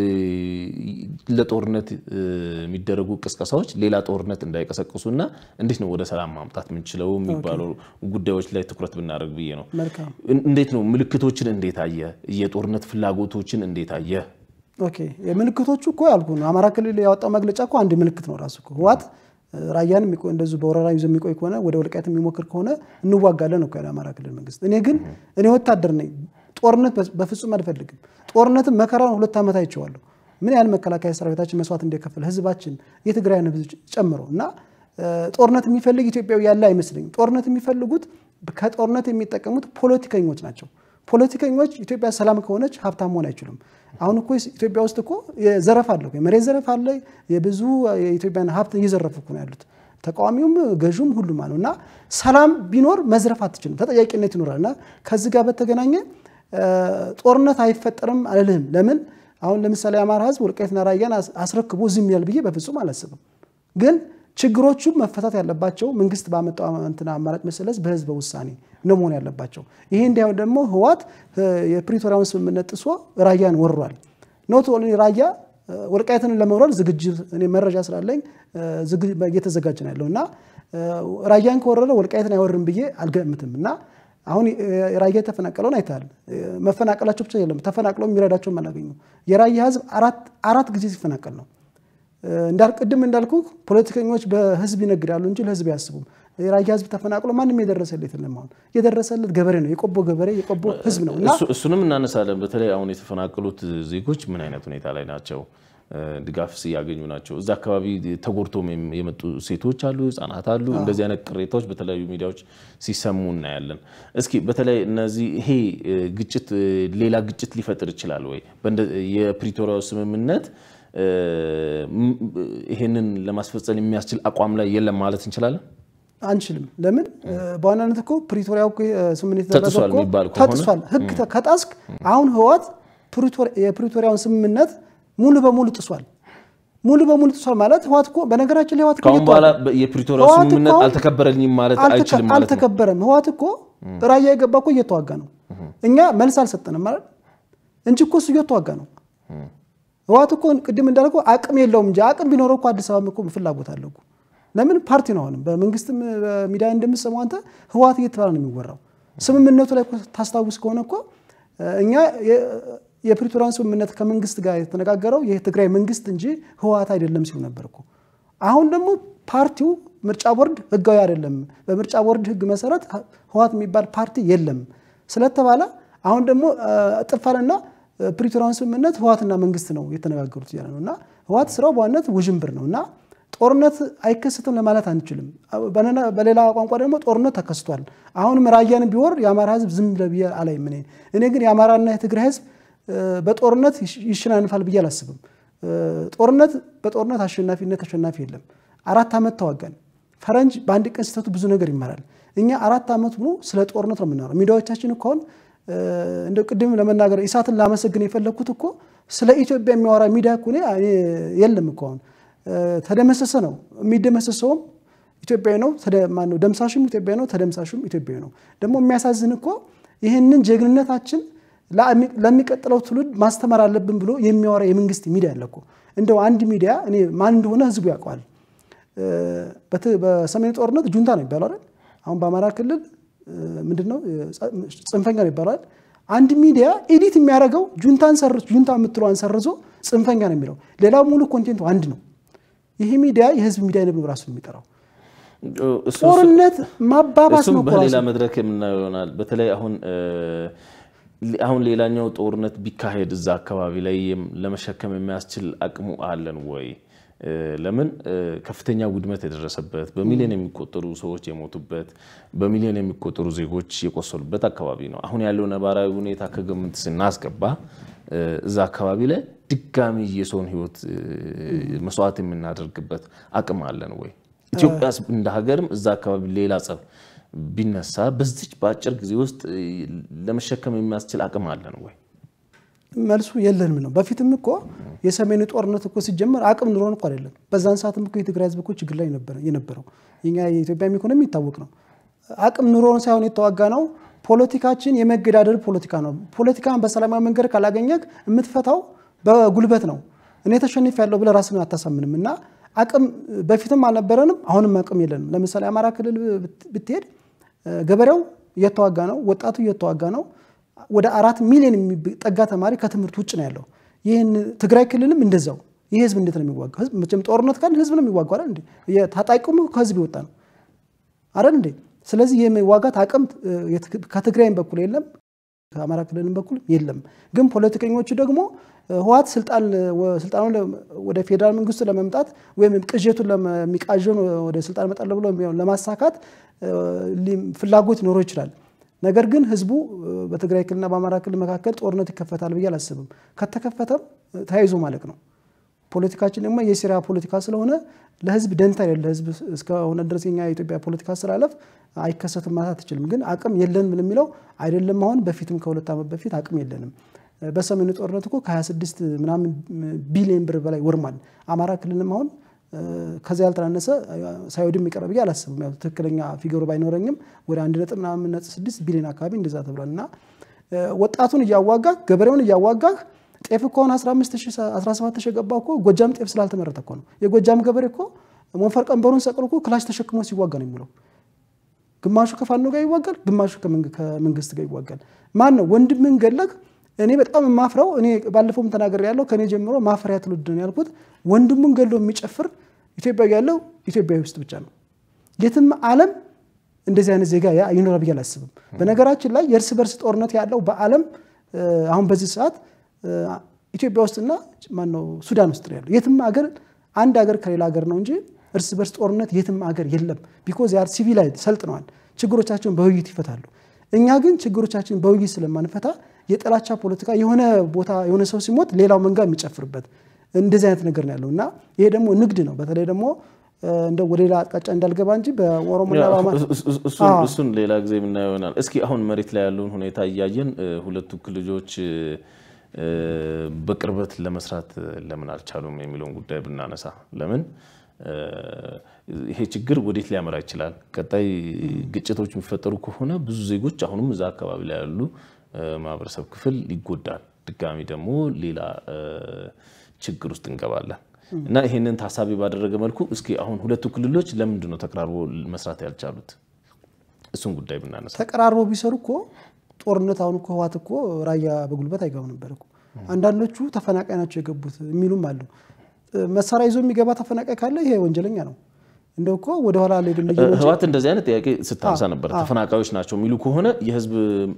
ለጦርነት የሚደረጉ ቅስቀሳዎች ሌላ ጦርነት እንዳይቀሰቅሱና እንዴት ነው ወደ ሰላም ማምጣት የምንችለው የሚባሉ ጉዳዮች ላይ ትኩረት ብናደርግ ብዬ ነው። እንዴት ነው ምልክቶችን እንዴት አየ? የጦርነት ፍላጎቶችን እንዴት አየ? ኦኬ የምልክቶቹ እኮ ያልኩ ነው። አማራ ክልል ያወጣው መግለጫ እኮ አንድ ምልክት ነው ራሱ እኮ ህወሓት ራያን እንደዚሁ በወረራ ይዞ የሚቆይ ከሆነ ወደ ወልቃይት የሚሞክር ከሆነ እንዋጋለን ነው የአማራ ክልል መንግስት። እኔ ግን እኔ ወታደር ነኝ፣ ጦርነት በፍጹም አልፈልግም። ጦርነትን መከራውን ሁለት ዓመት አይቼዋለሁ። ምን ያህል መከላከያ ሰራዊታችን መስዋዕት እንደከፈለ ህዝባችን የትግራይን ህዝብ ጨምሮ እና ጦርነት የሚፈልግ ኢትዮጵያዊ ያለ አይመስለኝም። ጦርነት የሚፈልጉት ከጦርነት የሚጠቀሙት ፖለቲከኞች ናቸው። ፖለቲከኞች ኢትዮጵያ ሰላም ከሆነች ሀብታም መሆን አይችሉም። አሁን እኮ ኢትዮጵያ ውስጥ እኮ ዘረፍ አለ፣ የመሬት ዘረፍ አለ። የብዙ የኢትዮጵያን ሀብት እየዘረፉ እኮ ነው ያሉት ተቃዋሚውም ገዥም ሁሉም አለው እና ሰላም ቢኖር መዝረፍ አትችልም፣ ተጠያቂነት ይኖራል። እና ከዚህ ጋር በተገናኘ ጦርነት አይፈጠርም አልልህም። ለምን አሁን ለምሳሌ የአማራ ህዝብ ወልቃይትና ራያን አስረክቦ ዝም ያል ብዬ በፍጹም አላስብም። ግን ችግሮቹ መፈታት ያለባቸው መንግስት ባመጣው እንትና አማራጭ መሰለስ በህዝበ ውሳኔ ነው መሆን ያለባቸው። ይሄ እንዲያው ደግሞ ህወሓት የፕሪቶሪያውን ስምምነት ጥሶ ራያን ወሯል። ኖት ኦንሊ ራያ ወልቃይትን ለመውረር ዝግጅት እኔ መረጃ ስላለኝ እየተዘጋጀ ነው ያለው እና ራያን ከወረረ ወልቃይትን አይወርም ብዬ አልገምትም እና አሁን ራያ የተፈናቀለውን አይተሃል። መፈናቀላቸው ብቻ የለም ተፈናቅለው የሚረዳቸውም አላገኙ። የራያ ህዝብ አራት ጊዜ ሲፈናቀል ነው ቅድም እንዳልኩ ፖለቲከኞች በህዝብ ይነግዳሉ እንጂ ለህዝብ አያስቡም። የራያ ህዝብ ተፈናቅሎ ማንም የደረሰለት የለም። አሁን የደረሰለት ገበሬ ነው፣ የቆቦ ገበሬ የቆቦ ህዝብ ነው እና እሱንም እናነሳለን። በተለይ አሁን የተፈናቀሉት ዜጎች ምን አይነት ሁኔታ ላይ ናቸው? ድጋፍስ እያገኙ ናቸው? እዛ አካባቢ ተጎድቶም የመጡ ሴቶች አሉ፣ ህጻናት አሉ። እንደዚህ አይነት ቅሬታዎች በተለያዩ ሚዲያዎች ሲሰሙ እናያለን። እስኪ በተለይ እነዚህ ይሄ ግጭት ሌላ ግጭት ሊፈጥር ይችላል ወይ? የፕሪቶሪያው ስምምነት ይሄንን ለማስፈጸም የሚያስችል አቋም ላይ የለም ማለት እንችላለን? አንችልም። ለምን? በዋናነት እኮ ፕሪቶሪያው ስምምነት ተጥሷል የሚባል ከሆነ ተጥሷል። ህግ ከጣስክ አሁን ህወሓት የፕሪቶሪያውን ስምምነት ሙሉ በሙሉ ጥሷል። ሙሉ በሙሉ ጥሷል ማለት ህወሓት እኮ በነገራችን ላይ ህወሓት እኮ ከአሁን እየተዋጋ በኋላ በ- የፕሪቶሪያ ህወሓት እኮ ስምምነት አሁን አልተከበረልኝም ማለት አልተከ- አይችልም ማለት ነው። አልተከበረም። ህወሓት እኮ ራያ የገባ እኮ እየተዋጋ ነው። እኛ መልስ አልሰጠንም ማለት እንጂ እኮ እሱ እየተዋጋ ነው። ህወሓት እኮ ቅድም እንዳልከው አቅም የለውም እንጂ አቅም ቢኖረው እኮ አዲስ አበባ እኮ ፍላጎት አለው እኮ። ለምን ፓርቲ ነው አሁንም በመንግስትም በሚዲያ እንደምትሰማው አንተ ህወሓት እየተባለ ነው የሚወራው። ስምምነቱ ላይ እኮ ታስታውስ ከሆነ እኮ እኛ የ- የፕሪቶሪያን ስምምነት ከመንግስት ጋር የተነጋገረው የትግራይ መንግስት እንጂ ህወሓት አይደለም ሲሉ ነበር እኮ። አሁን ደግሞ ፓርቲው ምርጫ ቦርድ ህጋዊ አይደለም፣ በምርጫ ቦርድ ህግ መሰረት ህወሓት የሚባል ፓርቲ የለም ስለተባለ አሁን ደግሞ ጥፋንና ፕሪቶሪያን ስምምነት ህወሓትና መንግስት ነው የተነጋገሩት እያለ ነው እና ህወሓት ስራው በዋነት ውዥንብር ነው እና ጦርነት አይከሰትም ለማለት አንችልም። በነና- በሌላ ቋንቋ ደግሞ ጦርነት ተከስቷል። አሁንም ራያን ቢወር የአማራ ህዝብ ዝም ብለህ ብዬ አላይም። እኔ እኔ ግን የአማራና የትግራይ ህዝብ እ፣ በጦርነት ይሽ- ይሸናንፋል ብዬ አላስብም። እ፣ ጦርነት በጦርነት አሸናፊነት ተሸናፊ የለም። አራት ዓመት ተዋጋን። ፈረንጅ በአንድ ቀን ስህተቱ ብዙ ነገር ይማራል። እኛ አራት ዓመት ሙሉ ስለ ጦርነት ነው የምናወራው። ሚዲያዎቻችን እኮ አሁን እ፣ እንደ ቅድም ለመናገር ኢሳትን ላመሰግን የፈለግኩት እኮ ስለ ኢትዮጵያ የሚያወራ ሚዲያ እኮ እኔ እኔ የለም እኮ አሁን እ፣ ተደመሰሰ ነው የሚደመሰሰውም ኢትዮጵያዊ ነው። ተደ- ማነው ደምሳሹም ኢትዮጵያዊ ነው። ተደምሳሹም ኢትዮጵያዊ ነው። ደግሞ የሚያሳዝን እኮ ይህንን ጀግንነታችን ለአሚ- ለሚቀጥለው ትውልድ ማስተማር አለብን ብሎ የሚያወራ የመንግስት ሚዲያ አለ እኮ። እንደው አንድ ሚዲያ እኔ ማን እንደሆነ ህዝቡ ያውቀዋል። እ፣ በት- በሰሜን ጦርነት ጁንታ ነው ይባላል አይደል? አሁን በአማራ ክልል ምንድን ነው ጽንፈኛ ነው ይባላል። አንድ ሚዲያ ኤዲት የሚያደርገው ጁንታን ሰርዞ ጁንታ የምትለዋን ሰርዞ ጽንፈኛ ነው የሚለው። ሌላው ሙሉ ኮንቴንቱ አንድ ነው። ይሄ ሚዲያ የህዝብ ሚዲያ ነው ብሎ ራሱ የሚጠራው እሱ- ጦርነት ማባባስ እሱም ነው እኮ በሌላ ራሱ። መድረክ የምናየው ይሆናል። በተለይ አሁን እ፣ አሁን ሌላኛው ጦርነት ቢካሄድ እዛ አካባቢ ላይ የም- ለመሸከም የሚያስችል አቅሙ አለን ወይ? እ፣ ለምን እ፣ ከፍተኛ ውድመት የደረሰበት በሚሊዮን የሚቆጠሩ ሰዎች የሞቱበት በሚሊዮን የሚቆጠሩ ዜጎች የቆሰሉበት አካባቢ ነው። አሁን ያለው ነባራዊ ሁኔታ ከግምት ስናስገባ እ፣ እዛ አካባቢ ላይ ድጋሚ የሰውን ህይወት እ፣ መስዋዕት የምናደርግበት አቅም አለን ወይ? ኢትዮጵያ እንደ ሀገርም እዛ አካባቢ ሌላ ጸብ ቢነሳ በዚች በአጭር ጊዜ ውስጥ እ፣ ለመሸከም የሚያስችል አቅም አለን ወይ? መልሱ የለንም ነው። በፊትም እኮ የሰሜኑ ጦርነት እኮ ሲጀመር አቅም ኑሮን እኮ አይደለም። በዛን ሰዓትም እኮ የትግራይ ህዝብ እኮ ችግር ላይ ነበረ የነበረው። የኛ የኢትዮጵያ ኢኮኖሚ የሚታወቅ ነው። አቅም ኑሮን ሳይሆን የተዋጋ ነው። ፖለቲካችን የመገዳደል ፖለቲካ ነው። ፖለቲካን በሰላማዊ መንገድ ካላገኘህ የምትፈታው በጉልበት ነው። እኔ ተሸንፍ ያለው ብለህ ራስን አታሳምንም። እና አቅም በፊትም አልነበረንም፣ አሁንም አቅም የለንም። ለምሳሌ አማራ ክልል ብት- ብትሄድ እ፣ ገበሬው እየተዋጋ ነው፣ ወጣቱ እየተዋጋ ነው። ወደ አራት ሚሊዮን የሚጠጋ ተማሪ ከትምህርት ውጭ ነው ያለው። ይህን ትግራይ ክልልም እንደዛው። ይህ ህዝብ እንዴት ነው የሚዋጋው? ህዝብ መቼም ጦርነት ካለ ህዝብ ነው የሚዋጋው አይደል እንዴ? የታጣቂውም ከህዝብ የወጣ ነው አይደል እንዴ? ስለዚህ የመዋጋት አቅም እ፣ የት- ከትግራይም በኩል የለም ከአማራ ክልልም በኩል የለም። ግን ፖለቲከኞቹ ደግሞ እ፣ ህወሓት ስልጣን ወ- ስልጣኑን ለ- ወደ ፌዴራል መንግስቱ ለመምጣት ወይም ቅዠቱን ለመ- የሚቃዠውን ወደ ስልጣን እመጣለሁ ብሎ የሚሆን ለማሳካት እ፣ ሊ- ፍላጎት ሊኖረው ይችላል። ነገር ግን ህዝቡ እ፣ በትግራይ ክልልና በአማራ ክልል መካከል ጦርነት ይከፈታል ብዬ አላስብም። ከተከፈተም እ፣ ተያይዞ ማለቅ ነው። ፖለቲካችን ደግሞ የሴራ ፖለቲካ ስለሆነ ለህዝብ ደንታ የሌለ ህዝብ እስከሆነ ድረስ የኛ የኢትዮጵያ ፖለቲካ አስተላለፍ አይከሰትም ማለት አትችልም። ግን አቅም የለንም የሚለው አይደለም። አሁን በፊትም ከሁለት ዓመት በፊት አቅም የለንም። በሰሜኑ ጦርነት እኮ ከ26 ምናምን ቢሊዮን ብር በላይ ወርሟል። አማራ ክልልም አሁን እ፣ ከዚያ ያልተናነሰ እ፣ ሳይወድም ይቀረ ብዬ አላስብም። ያው ትክክለኛ ፊገሩ ባይኖረኝም ወደ አንድ ነጥብ ምናምን ነጥብ ስድስት ቢሊዮን አካባቢ እንደዛ ተብሏል እና እ፣ ወጣቱን እያዋጋህ ገበሬውን እያዋጋህ ጤፍ እኮ አሁን 17 ሺህ የገባው እኮ ጎጃም ጤፍ ስላልተመረተ እኮ ነው። የጎጃም ገበሬ እኮ ሞፈር ቀንበሩን ሰቅሎ እኮ ክላሽ ተሸክሞ ሲዋጋ ነው የሚውለው። ግማሹ ከፋኖ ጋር ይዋጋል፣ ግማሹ ከመንግ- ከመንግስት ጋር ይዋጋል። ማን ነው ወንድምን ገለግ? እኔ በጣም የማፍረው እኔ ባለፈውም ተናገር ያለው ከእኔ ጀምሮ ማፈሪያ ትውልድ ነው ያልኩት። ወንድሙን ገሎ የሚጨፍር ኢትዮጵያዊ ያለው ኢትዮጵያዊ ውስጥ ብቻ ነው። የትም ዓለም እንደዚህ አይነት ዜጋ ያ- ይኖራል ብዬ አላስብም። በነገራችን ላይ የእርስ በርስ ጦርነት ያለው በዓለም እ፣ አሁን በዚህ ሰዓት እ፣ ኢትዮጵያ ውስጥና ማነው ሱዳን ውስጥ ነው ያለው። የትም ሀገር አንድ ሀገር ከሌላ ሀገር ነው እንጂ እርስ በርስ ጦርነት የትም ሀገር የለም። ቢኮዝ ያር ሲቪላይዝ ሰልጥነዋል። ችግሮቻቸውን በውይይት ይፈታሉ። እኛ ግን ችግሮቻችን በውይይት ስለማንፈታ የጥላቻ ፖለቲካ የሆነ ቦታ የሆነ ሰው ሲሞት ሌላው መንጋ የሚጨፍርበት እንደዚህ አይነት ነገር ነው ያለው እና ይሄ ደግሞ ንግድ ነው። በተለይ ደግሞ እ፣ እንደው ወደ ሌላ አቅጣጫ እንዳልገባ እንጂ በኦሮሞና ያ፣ በአማራ እሱ- እሱ- እሱን- አዎ። እሱን ሌላ ጊዜ የምናየው ይሆናል። እስኪ አሁን መሬት ላይ ያለውን ሁኔታ እያየን እ፣ ሁለቱ ክልሎች እ፣ በቅርበት ለመስራት ለምን አልቻሉም የሚለውን ጉዳይ ብናነሳ ለምን ይሄ ችግር ወዴት ሊያመራ ይችላል? ቀጣይ ግጭቶች የሚፈጠሩ ከሆነ ብዙ ዜጎች አሁንም እዛ አካባቢ ላይ ያሉ ማህበረሰብ ክፍል ይጎዳል። ድጋሚ ደግሞ ሌላ ችግር ውስጥ እንገባለን እና ይሄንን ታሳቢ ባደረገ መልኩ እስኪ አሁን ሁለቱ ክልሎች ለምንድን ነው ተቀራርቦ መስራት ያልቻሉት? እሱን ጉዳይ ብናነሳ ተቀራርቦ ቢሰሩ እኮ ጦርነት አሁን እኮ ህወሓት እኮ ራያ በጉልበት አይገባም ነበር እኮ። አንዳንዶቹ ተፈናቃይ ናቸው የገቡት የሚሉም አሉ። መሳሪያ ይዞ የሚገባ ተፈናቃይ ካለ ይሄ ወንጀለኛ ነው። እንደው እኮ ወደኋላ ላይ ህወሓት እንደዚህ አይነት ጥያቄ ስታነሳ ነበር። ተፈናቃዮች ናቸው የሚሉ ከሆነ የህዝብ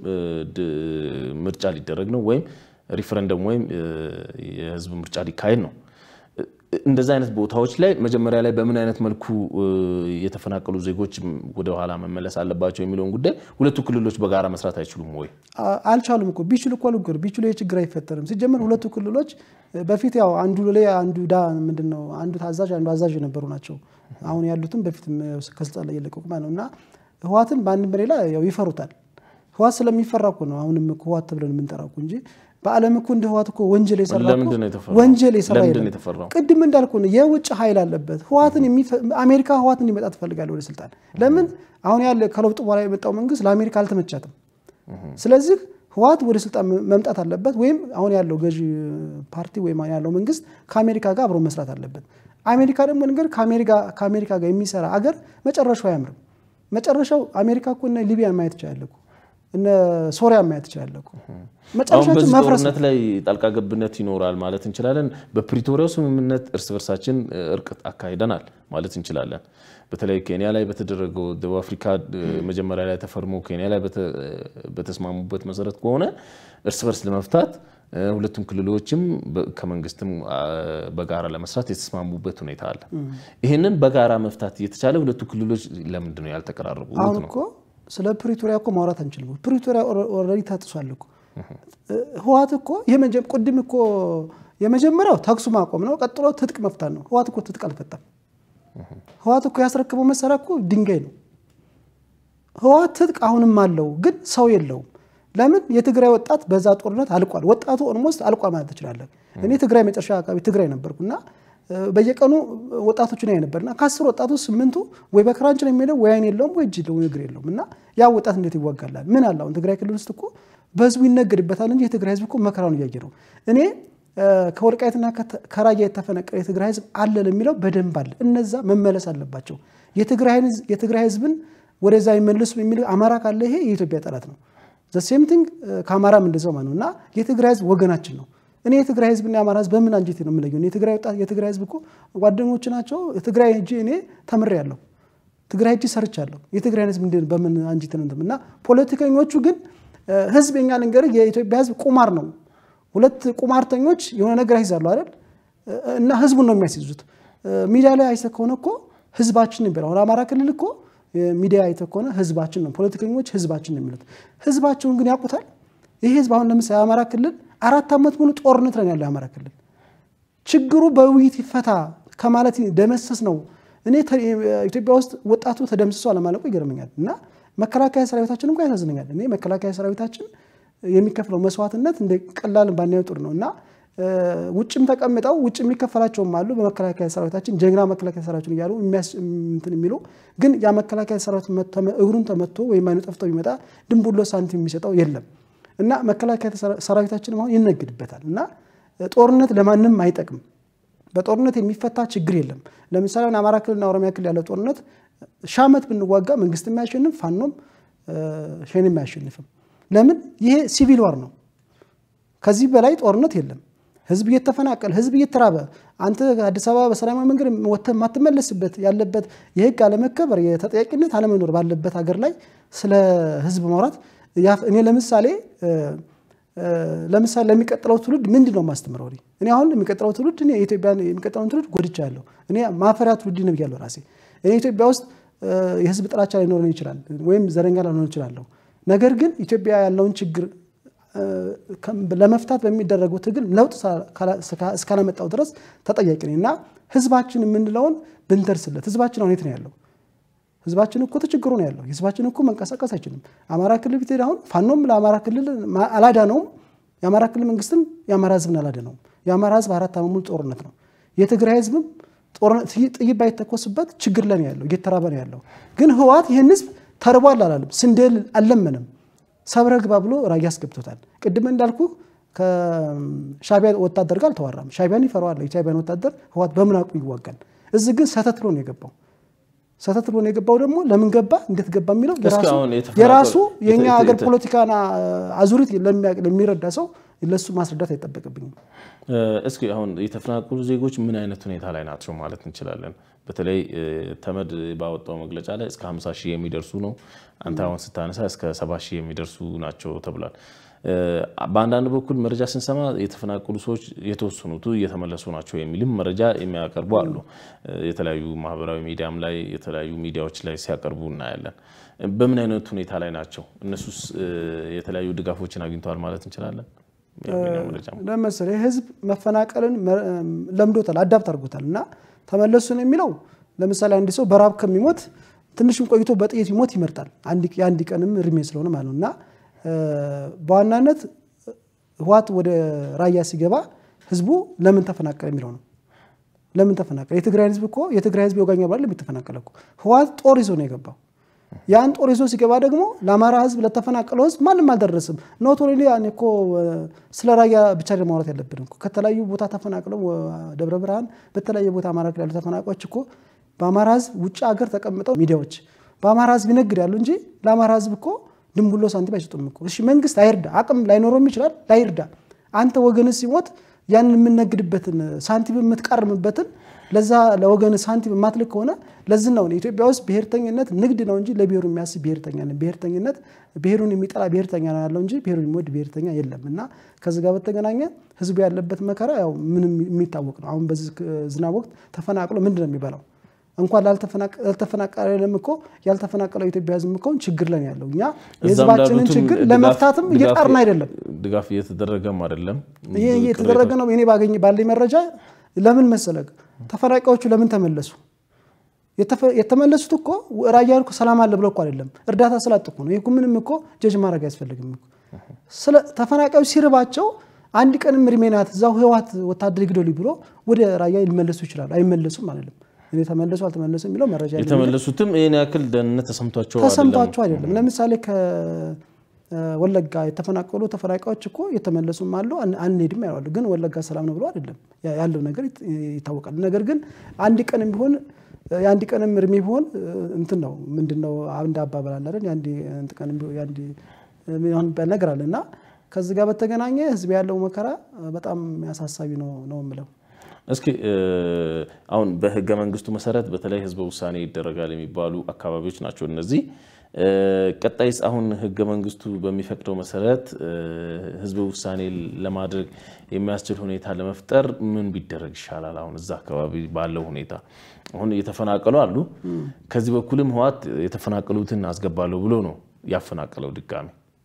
ምርጫ ሊደረግ ነው ወይም ሪፈረንደም ወይም የህዝብ ምርጫ ሊካሄድ ነው። እንደዚህ አይነት ቦታዎች ላይ መጀመሪያ ላይ በምን አይነት መልኩ የተፈናቀሉ ዜጎች ወደ ኋላ መመለስ አለባቸው የሚለውን ጉዳይ ሁለቱ ክልሎች በጋራ መስራት አይችሉም ወይ? አልቻሉም እኮ ቢችሉ እኮ ልጉር ቢችሉ የችግር አይፈጠርም። ሲጀመር ሁለቱ ክልሎች በፊት ያው አንዱ ላይ አንዱ ዳ ምንድን ነው አንዱ ታዛዥ አንዱ አዛዥ የነበሩ ናቸው። አሁን ያሉትም በፊት ከስልጣን ላይ የለቀቁ ማለት ነው እና ህወሓትን በአንድም በሌላ ያው ይፈሩታል። ህወሓት ስለሚፈራ እኮ ነው አሁንም ህወሓት ተብለን የምንጠራው እንጂ በዓለም እኮ እንደ ህወሓት እኮ ወንጀል የሰራ ወንጀል የሰራ ቅድም እንዳልኩ ነው የውጭ ኃይል አለበት። ህወሓትን አሜሪካ ህወሓት እንዲመጣ ትፈልጋለህ ወደ ስልጣን። ለምን አሁን ያለ ከለውጡ በኋላ የመጣው መንግስት ለአሜሪካ አልተመቻትም። ስለዚህ ህወሓት ወደ ስልጣን መምጣት አለበት፣ ወይም አሁን ያለው ገዢ ፓርቲ ወይም ያለው መንግስት ከአሜሪካ ጋር አብሮ መስራት አለበት። አሜሪካ ደግሞ ነገር ከአሜሪካ ጋር የሚሰራ አገር መጨረሻው አያምርም። መጨረሻው አሜሪካ እኮ እነ ሊቢያን ማየት ይችላል እኮ እነ ሶሪያ ማየት ይችላል እኮ አሁን በዚህ ጦርነት ላይ ጣልቃ ገብነት ይኖራል ማለት እንችላለን። በፕሪቶሪያው ስምምነት እርስ በርሳችን እርቅ አካሂደናል ማለት እንችላለን። በተለይ ኬንያ ላይ በተደረገው ደቡብ አፍሪካ መጀመሪያ ላይ ተፈርሞ ኬንያ ላይ በተስማሙበት መሰረት ከሆነ እርስ በርስ ለመፍታት ሁለቱም ክልሎችም ከመንግስትም በጋራ ለመስራት የተስማሙበት ሁኔታ አለ። ይህንን በጋራ መፍታት እየተቻለ ሁለቱ ክልሎች ለምንድን ነው ያልተቀራረቡ? አሁን እኮ ስለ ፕሪቶሪያ እኮ ማውራት አንችልም። ፕሪቶሪያ ኦልሬዲ ተጥሷል እኮ ህወሓት እኮ ቅድም እኮ የመጀመሪያው ተኩሱ ማቆም ነው። ቀጥሎ ትጥቅ መፍታት ነው። ህወሓት እኮ ትጥቅ አልፈታም። ህወሓት እኮ ያስረክበው መሳሪያ እኮ ድንጋይ ነው። ህወሓት ትጥቅ አሁንም አለው፣ ግን ሰው የለውም። ለምን የትግራይ ወጣት በዛ ጦርነት አልቋል። ወጣቱ ኦልሞስት አልቋል ማለት ትችላለህ። እኔ ትግራይ መጨረሻ አካባቢ ትግራይ ነበርኩና በየቀኑ ወጣቶችን ያይ ነበርና ከአስር ወጣቱ ስምንቱ ወይ በክራንች ነው የሚሄደው ወይ አይን የለውም ወይ እጅ የለውም እግር የለውም። እና ያ ወጣት እንዴት ይዋጋላል? ምን አለ አሁን ትግራይ ክልል ውስጥ እኮ በህዝቡ ይነገድበታል እንጂ የትግራይ ህዝብ እኮ መከራውን እያየ ነው። እኔ ከወልቃይትና ከራያ የተፈነቀለ የትግራይ ህዝብ አለ ለሚለው በደንብ አለ። እነዛ መመለስ አለባቸው። የትግራይ ህዝብን ወደዛ ይመልሱ የሚል አማራ ካለ ይሄ የኢትዮጵያ ጠላት ነው። ዘሴም ቲንግ ከአማራም እንደዛው ማለት ነው። እና የትግራይ ህዝብ ወገናችን ነው። እኔ የትግራይ ህዝብና የአማራ ህዝብ በምን አንጀቴ ነው የምለየው? የትግራይ ወጣት የትግራይ ህዝብ እኮ ጓደኞች ናቸው። ትግራይ ሄጄ እኔ ተምሬያለሁ። ትግራይ ሄጄ ሰርቻለሁ። የትግራይ ህዝብ በምን አንጀቴ ነው እና ፖለቲከኞቹ ግን ህዝብ የኛ ልንገርህ፣ የኢትዮጵያ ህዝብ ቁማር ነው። ሁለት ቁማርተኞች የሆነ ነገር ያይዛሉ አይደል? እና ህዝቡን ነው የሚያስይዙት። ሚዲያ ላይ አይተህ ከሆነ እኮ ህዝባችን ነው የሚለው። አማራ ክልል እኮ ሚዲያ አይተህ ከሆነ ህዝባችን ነው፣ ፖለቲከኞች ህዝባችን ነው የሚሉት። ህዝባቸውን ግን ያውቁታል። ይህ ህዝብ አሁን ለምሳሌ የአማራ ክልል አራት ዓመት ሙሉ ጦርነት ነው ያለው። የአማራ ክልል ችግሩ በውይይት ይፈታ ከማለት ደመሰስ ነው። እኔ ኢትዮጵያ ውስጥ ወጣቱ ተደምስሶ አለማለቁ ይገርመኛል እና መከላከያ ሰራዊታችን እንኳ ያሳዝነኛል። እኔ መከላከያ ሰራዊታችን የሚከፍለው መስዋዕትነት እንደ ቀላል ባናየው ጥሩ ነው እና ውጭም ተቀምጠው ውጭ የሚከፈላቸውም አሉ። በመከላከያ ሰራዊታችን ጀግና መከላከያ ሰራዊትን እያሉ እንትን የሚሉ ግን ያ መከላከያ ሰራዊት እግሩን ተመቶ ወይም አይኑ ጠፍቶ ቢመጣ ድንቡሎ ሳንቲም የሚሰጠው የለም እና መከላከያ ሰራዊታችን አሁን ይነግድበታል እና ጦርነት ለማንም አይጠቅም። በጦርነት የሚፈታ ችግር የለም። ለምሳሌ አማራ ክልልና ኦሮሚያ ክልል ያለው ጦርነት ሺህ ዓመት ብንዋጋ መንግስት የሚያሸንፍ ፋኖም ሸኔም አያሸንፍም። ለምን? ይሄ ሲቪል ዋር ነው። ከዚህ በላይ ጦርነት የለም። ህዝብ እየተፈናቀለ ህዝብ እየተራበ አንተ አዲስ አበባ በሰላማዊ መንገድ ወጥተህ የማትመለስበት ያለበት የህግ አለመከበር የተጠያቂነት አለመኖር ባለበት ሀገር ላይ ስለ ህዝብ ማውራት እኔ ለምሳሌ ለምሳሌ ለሚቀጥለው ትውልድ ምንድን ነው የማስተምረው? እኔ አሁን የሚቀጥለው ትውልድ እኔ የኢትዮጵያ የሚቀጥለውን ትውልድ ጎድቻለሁ። እኔ ማፈሪያ ትውልድ ነው ብያለሁ ራሴ። እኔ ኢትዮጵያ ውስጥ የህዝብ ጥላቻ ሊኖረን ይችላል፣ ወይም ዘረኛ ላልሆን ይችላለሁ። ነገር ግን ኢትዮጵያ ያለውን ችግር ለመፍታት በሚደረገው ትግል ለውጥ እስካላመጣው ድረስ ተጠያቂ ነኝ እና ህዝባችን የምንለውን ብንደርስለት። ህዝባችን አሁን የት ነው ያለው? ህዝባችን እኮ ተቸግሮ ነው ያለው። ህዝባችን እኮ መንቀሳቀስ አይችልም። አማራ ክልል ብትሄድ አሁን ፋኖም ለአማራ ክልል አላዳነውም፣ የአማራ ክልል መንግስትም የአማራ ህዝብን አላደነውም። የአማራ ህዝብ አራት ዓመት ሙሉ ጦርነት ነው። የትግራይ ህዝብም ጥይት ባይተኮስበት ችግር ላይ ነው ያለው፣ እየተራበ ነው ያለው። ግን ህወሓት ይህን ህዝብ ተርቧል አላለም፣ ስንዴ አልለመንም። ሰብረ ግባ ብሎ ራያ አስገብቶታል። ቅድም እንዳልኩ ከሻቢያ ወታደር ጋር አልተዋራም። ሻቢያን ይፈራዋል። የሻቢያን ወታደር ህወሓት በምን አቅሙ ይዋጋል? እዚህ ግን ሰተት ብሎ ነው የገባው። ሰተት ብሎ ነው የገባው። ደግሞ ለምን ገባ እንዴት ገባ የሚለው የራሱ የእኛ ሀገር ፖለቲካና አዙሪት ለሚረዳ ሰው ለሱ ማስረዳት አይጠበቅብኝም። እስኪ አሁን የተፈናቀሉ ዜጎች ምን አይነት ሁኔታ ላይ ናቸው ማለት እንችላለን? በተለይ ተመድ ባወጣው መግለጫ ላይ እስከ 50 ሺህ የሚደርሱ ነው። አንተ አሁን ስታነሳ እስከ 70 ሺህ የሚደርሱ ናቸው ተብሏል። በአንዳንድ በኩል መረጃ ስንሰማ የተፈናቀሉ ሰዎች የተወሰኑቱ እየተመለሱ ናቸው የሚልም መረጃ የሚያቀርቡ አሉ። የተለያዩ ማህበራዊ ሚዲያም ላይ የተለያዩ ሚዲያዎች ላይ ሲያቀርቡ እናያለን። በምን አይነት ሁኔታ ላይ ናቸው? እነሱስ የተለያዩ ድጋፎችን አግኝተዋል ማለት እንችላለን? ለምሳሌ ህዝብ መፈናቀልን ለምዶታል፣ አዳፕት አድርጎታል እና ተመለሱ ነው የሚለው። ለምሳሌ አንድ ሰው በራብ ከሚሞት ትንሽም ቆይቶ በጥይት ይሞት ይመርጣል። የአንድ ቀንም እድሜ ስለሆነ ማለት ነው እና በዋናነት ህወሓት ወደ ራያ ሲገባ ህዝቡ ለምን ተፈናቀለ የሚለው ነው። ለምን ተፈናቀለ? የትግራይ ህዝብ እኮ የትግራይ ህዝብ የወጋኛ ባለ የሚተፈናቀለ እኮ ህወሓት ጦር ይዞ ነው የገባው። ያን ጦር ይዞ ሲገባ ደግሞ ለአማራ ህዝብ ለተፈናቀለው ህዝብ ማንም አልደረስም። ኖት ኦንሊ እኮ ስለ ራያ ብቻ ማውራት ያለብን እኮ ከተለያዩ ቦታ ተፈናቅለው ደብረ ብርሃን፣ በተለያየ ቦታ አማራ ክልል ያሉ ተፈናቃዮች እኮ በአማራ ህዝብ ውጭ ሀገር ተቀምጠው ሚዲያዎች በአማራ ህዝብ ይነግዳሉ እንጂ ለአማራ ህዝብ እኮ ድንቡሎ ሳንቲም አይሰጡም እኮ። እሺ መንግስት አይርዳ፣ አቅም ላይኖረውም ይችላል፣ ላይርዳ። አንተ ወገን ሲሞት ያንን የምነግድበትን ሳንቲም የምትቃርምበትን ለዛ ለወገን ሳንቲም የማትልክ ከሆነ ለዚህ ነው ኢትዮጵያ ውስጥ ብሔርተኝነት ንግድ ነው እንጂ ለብሔሩ የሚያስብ ብሔርተኛ ነው። ብሔርተኝነት ብሔሩን የሚጠላ ብሔርተኛ ነው ያለው እንጂ ብሔሩን የሚወድ ብሔርተኛ የለም። እና ከዚህ ጋር በተገናኘ ህዝቡ ያለበት መከራ ያው ምንም የሚታወቅ ነው። አሁን በዚህ ዝናብ ወቅት ተፈናቅሎ ምንድን ነው የሚበላው? እንኳን ላልተፈናቀለም እኮ ያልተፈናቀለው ኢትዮጵያ ህዝብ እኮ ችግር ላይ ያለው እኛ የህዝባችንን ችግር ለመፍታትም እየጣርን አይደለም። ድጋፍ እየተደረገም አይደለም። ይህ እየተደረገ ነው። እኔ ባገኝ ባለኝ መረጃ ለምን መሰለህ ተፈናቃዮቹ ለምን ተመለሱ? የተመለሱት እኮ ራያ እኮ ሰላም አለ ብለው እኮ አይደለም፣ እርዳታ ስላጡ እኮ ነው። ይህ ምንም እኮ ጀጅ ማድረግ አያስፈልግም። ተፈናቃዮች ሲርባቸው አንድ ቀንም እድሜ ናት እዛው ህወሓት ወታደር ይግደሉ ብሎ ወደ ራያ ሊመለሱ ይችላሉ። አይመለሱም አይደለም እኔ ተመለሱ አልተመለሱ የሚለው መረጃ የተመለሱትም ይህን ያክል ደህንነት ተሰምቷቸው ተሰምቷቸው አይደለም። ለምሳሌ ከወለጋ የተፈናቀሉ ተፈናቃዮች እኮ የተመለሱም አሉ። አንሄድም ያሉ ግን ወለጋ ሰላም ነው ብሎ አይደለም ያለው ነገር ይታወቃል። ነገር ግን አንድ ቀንም ቢሆን የአንድ ቀንም እድሜ ቢሆን እንትን ነው ምንድን ነው አንድ አባባል አለ አይደል? የአንድ ቀንም የአንድ የሚባል ነገር አለ እና ከዚህ ጋር በተገናኘ ህዝብ ያለው መከራ በጣም አሳሳቢ ነው ነው የምለው። እስኪ አሁን በህገ መንግስቱ መሰረት በተለይ ህዝበ ውሳኔ ይደረጋል የሚባሉ አካባቢዎች ናቸው እነዚህ። ቀጣይስ አሁን ህገ መንግስቱ በሚፈቅደው መሰረት ህዝበ ውሳኔ ለማድረግ የሚያስችል ሁኔታ ለመፍጠር ምን ቢደረግ ይሻላል? አሁን እዛ አካባቢ ባለው ሁኔታ አሁን እየተፈናቀሉ አሉ። ከዚህ በኩልም ህወሓት የተፈናቀሉትን አስገባለሁ ብሎ ነው ያፈናቀለው። ድጋሚ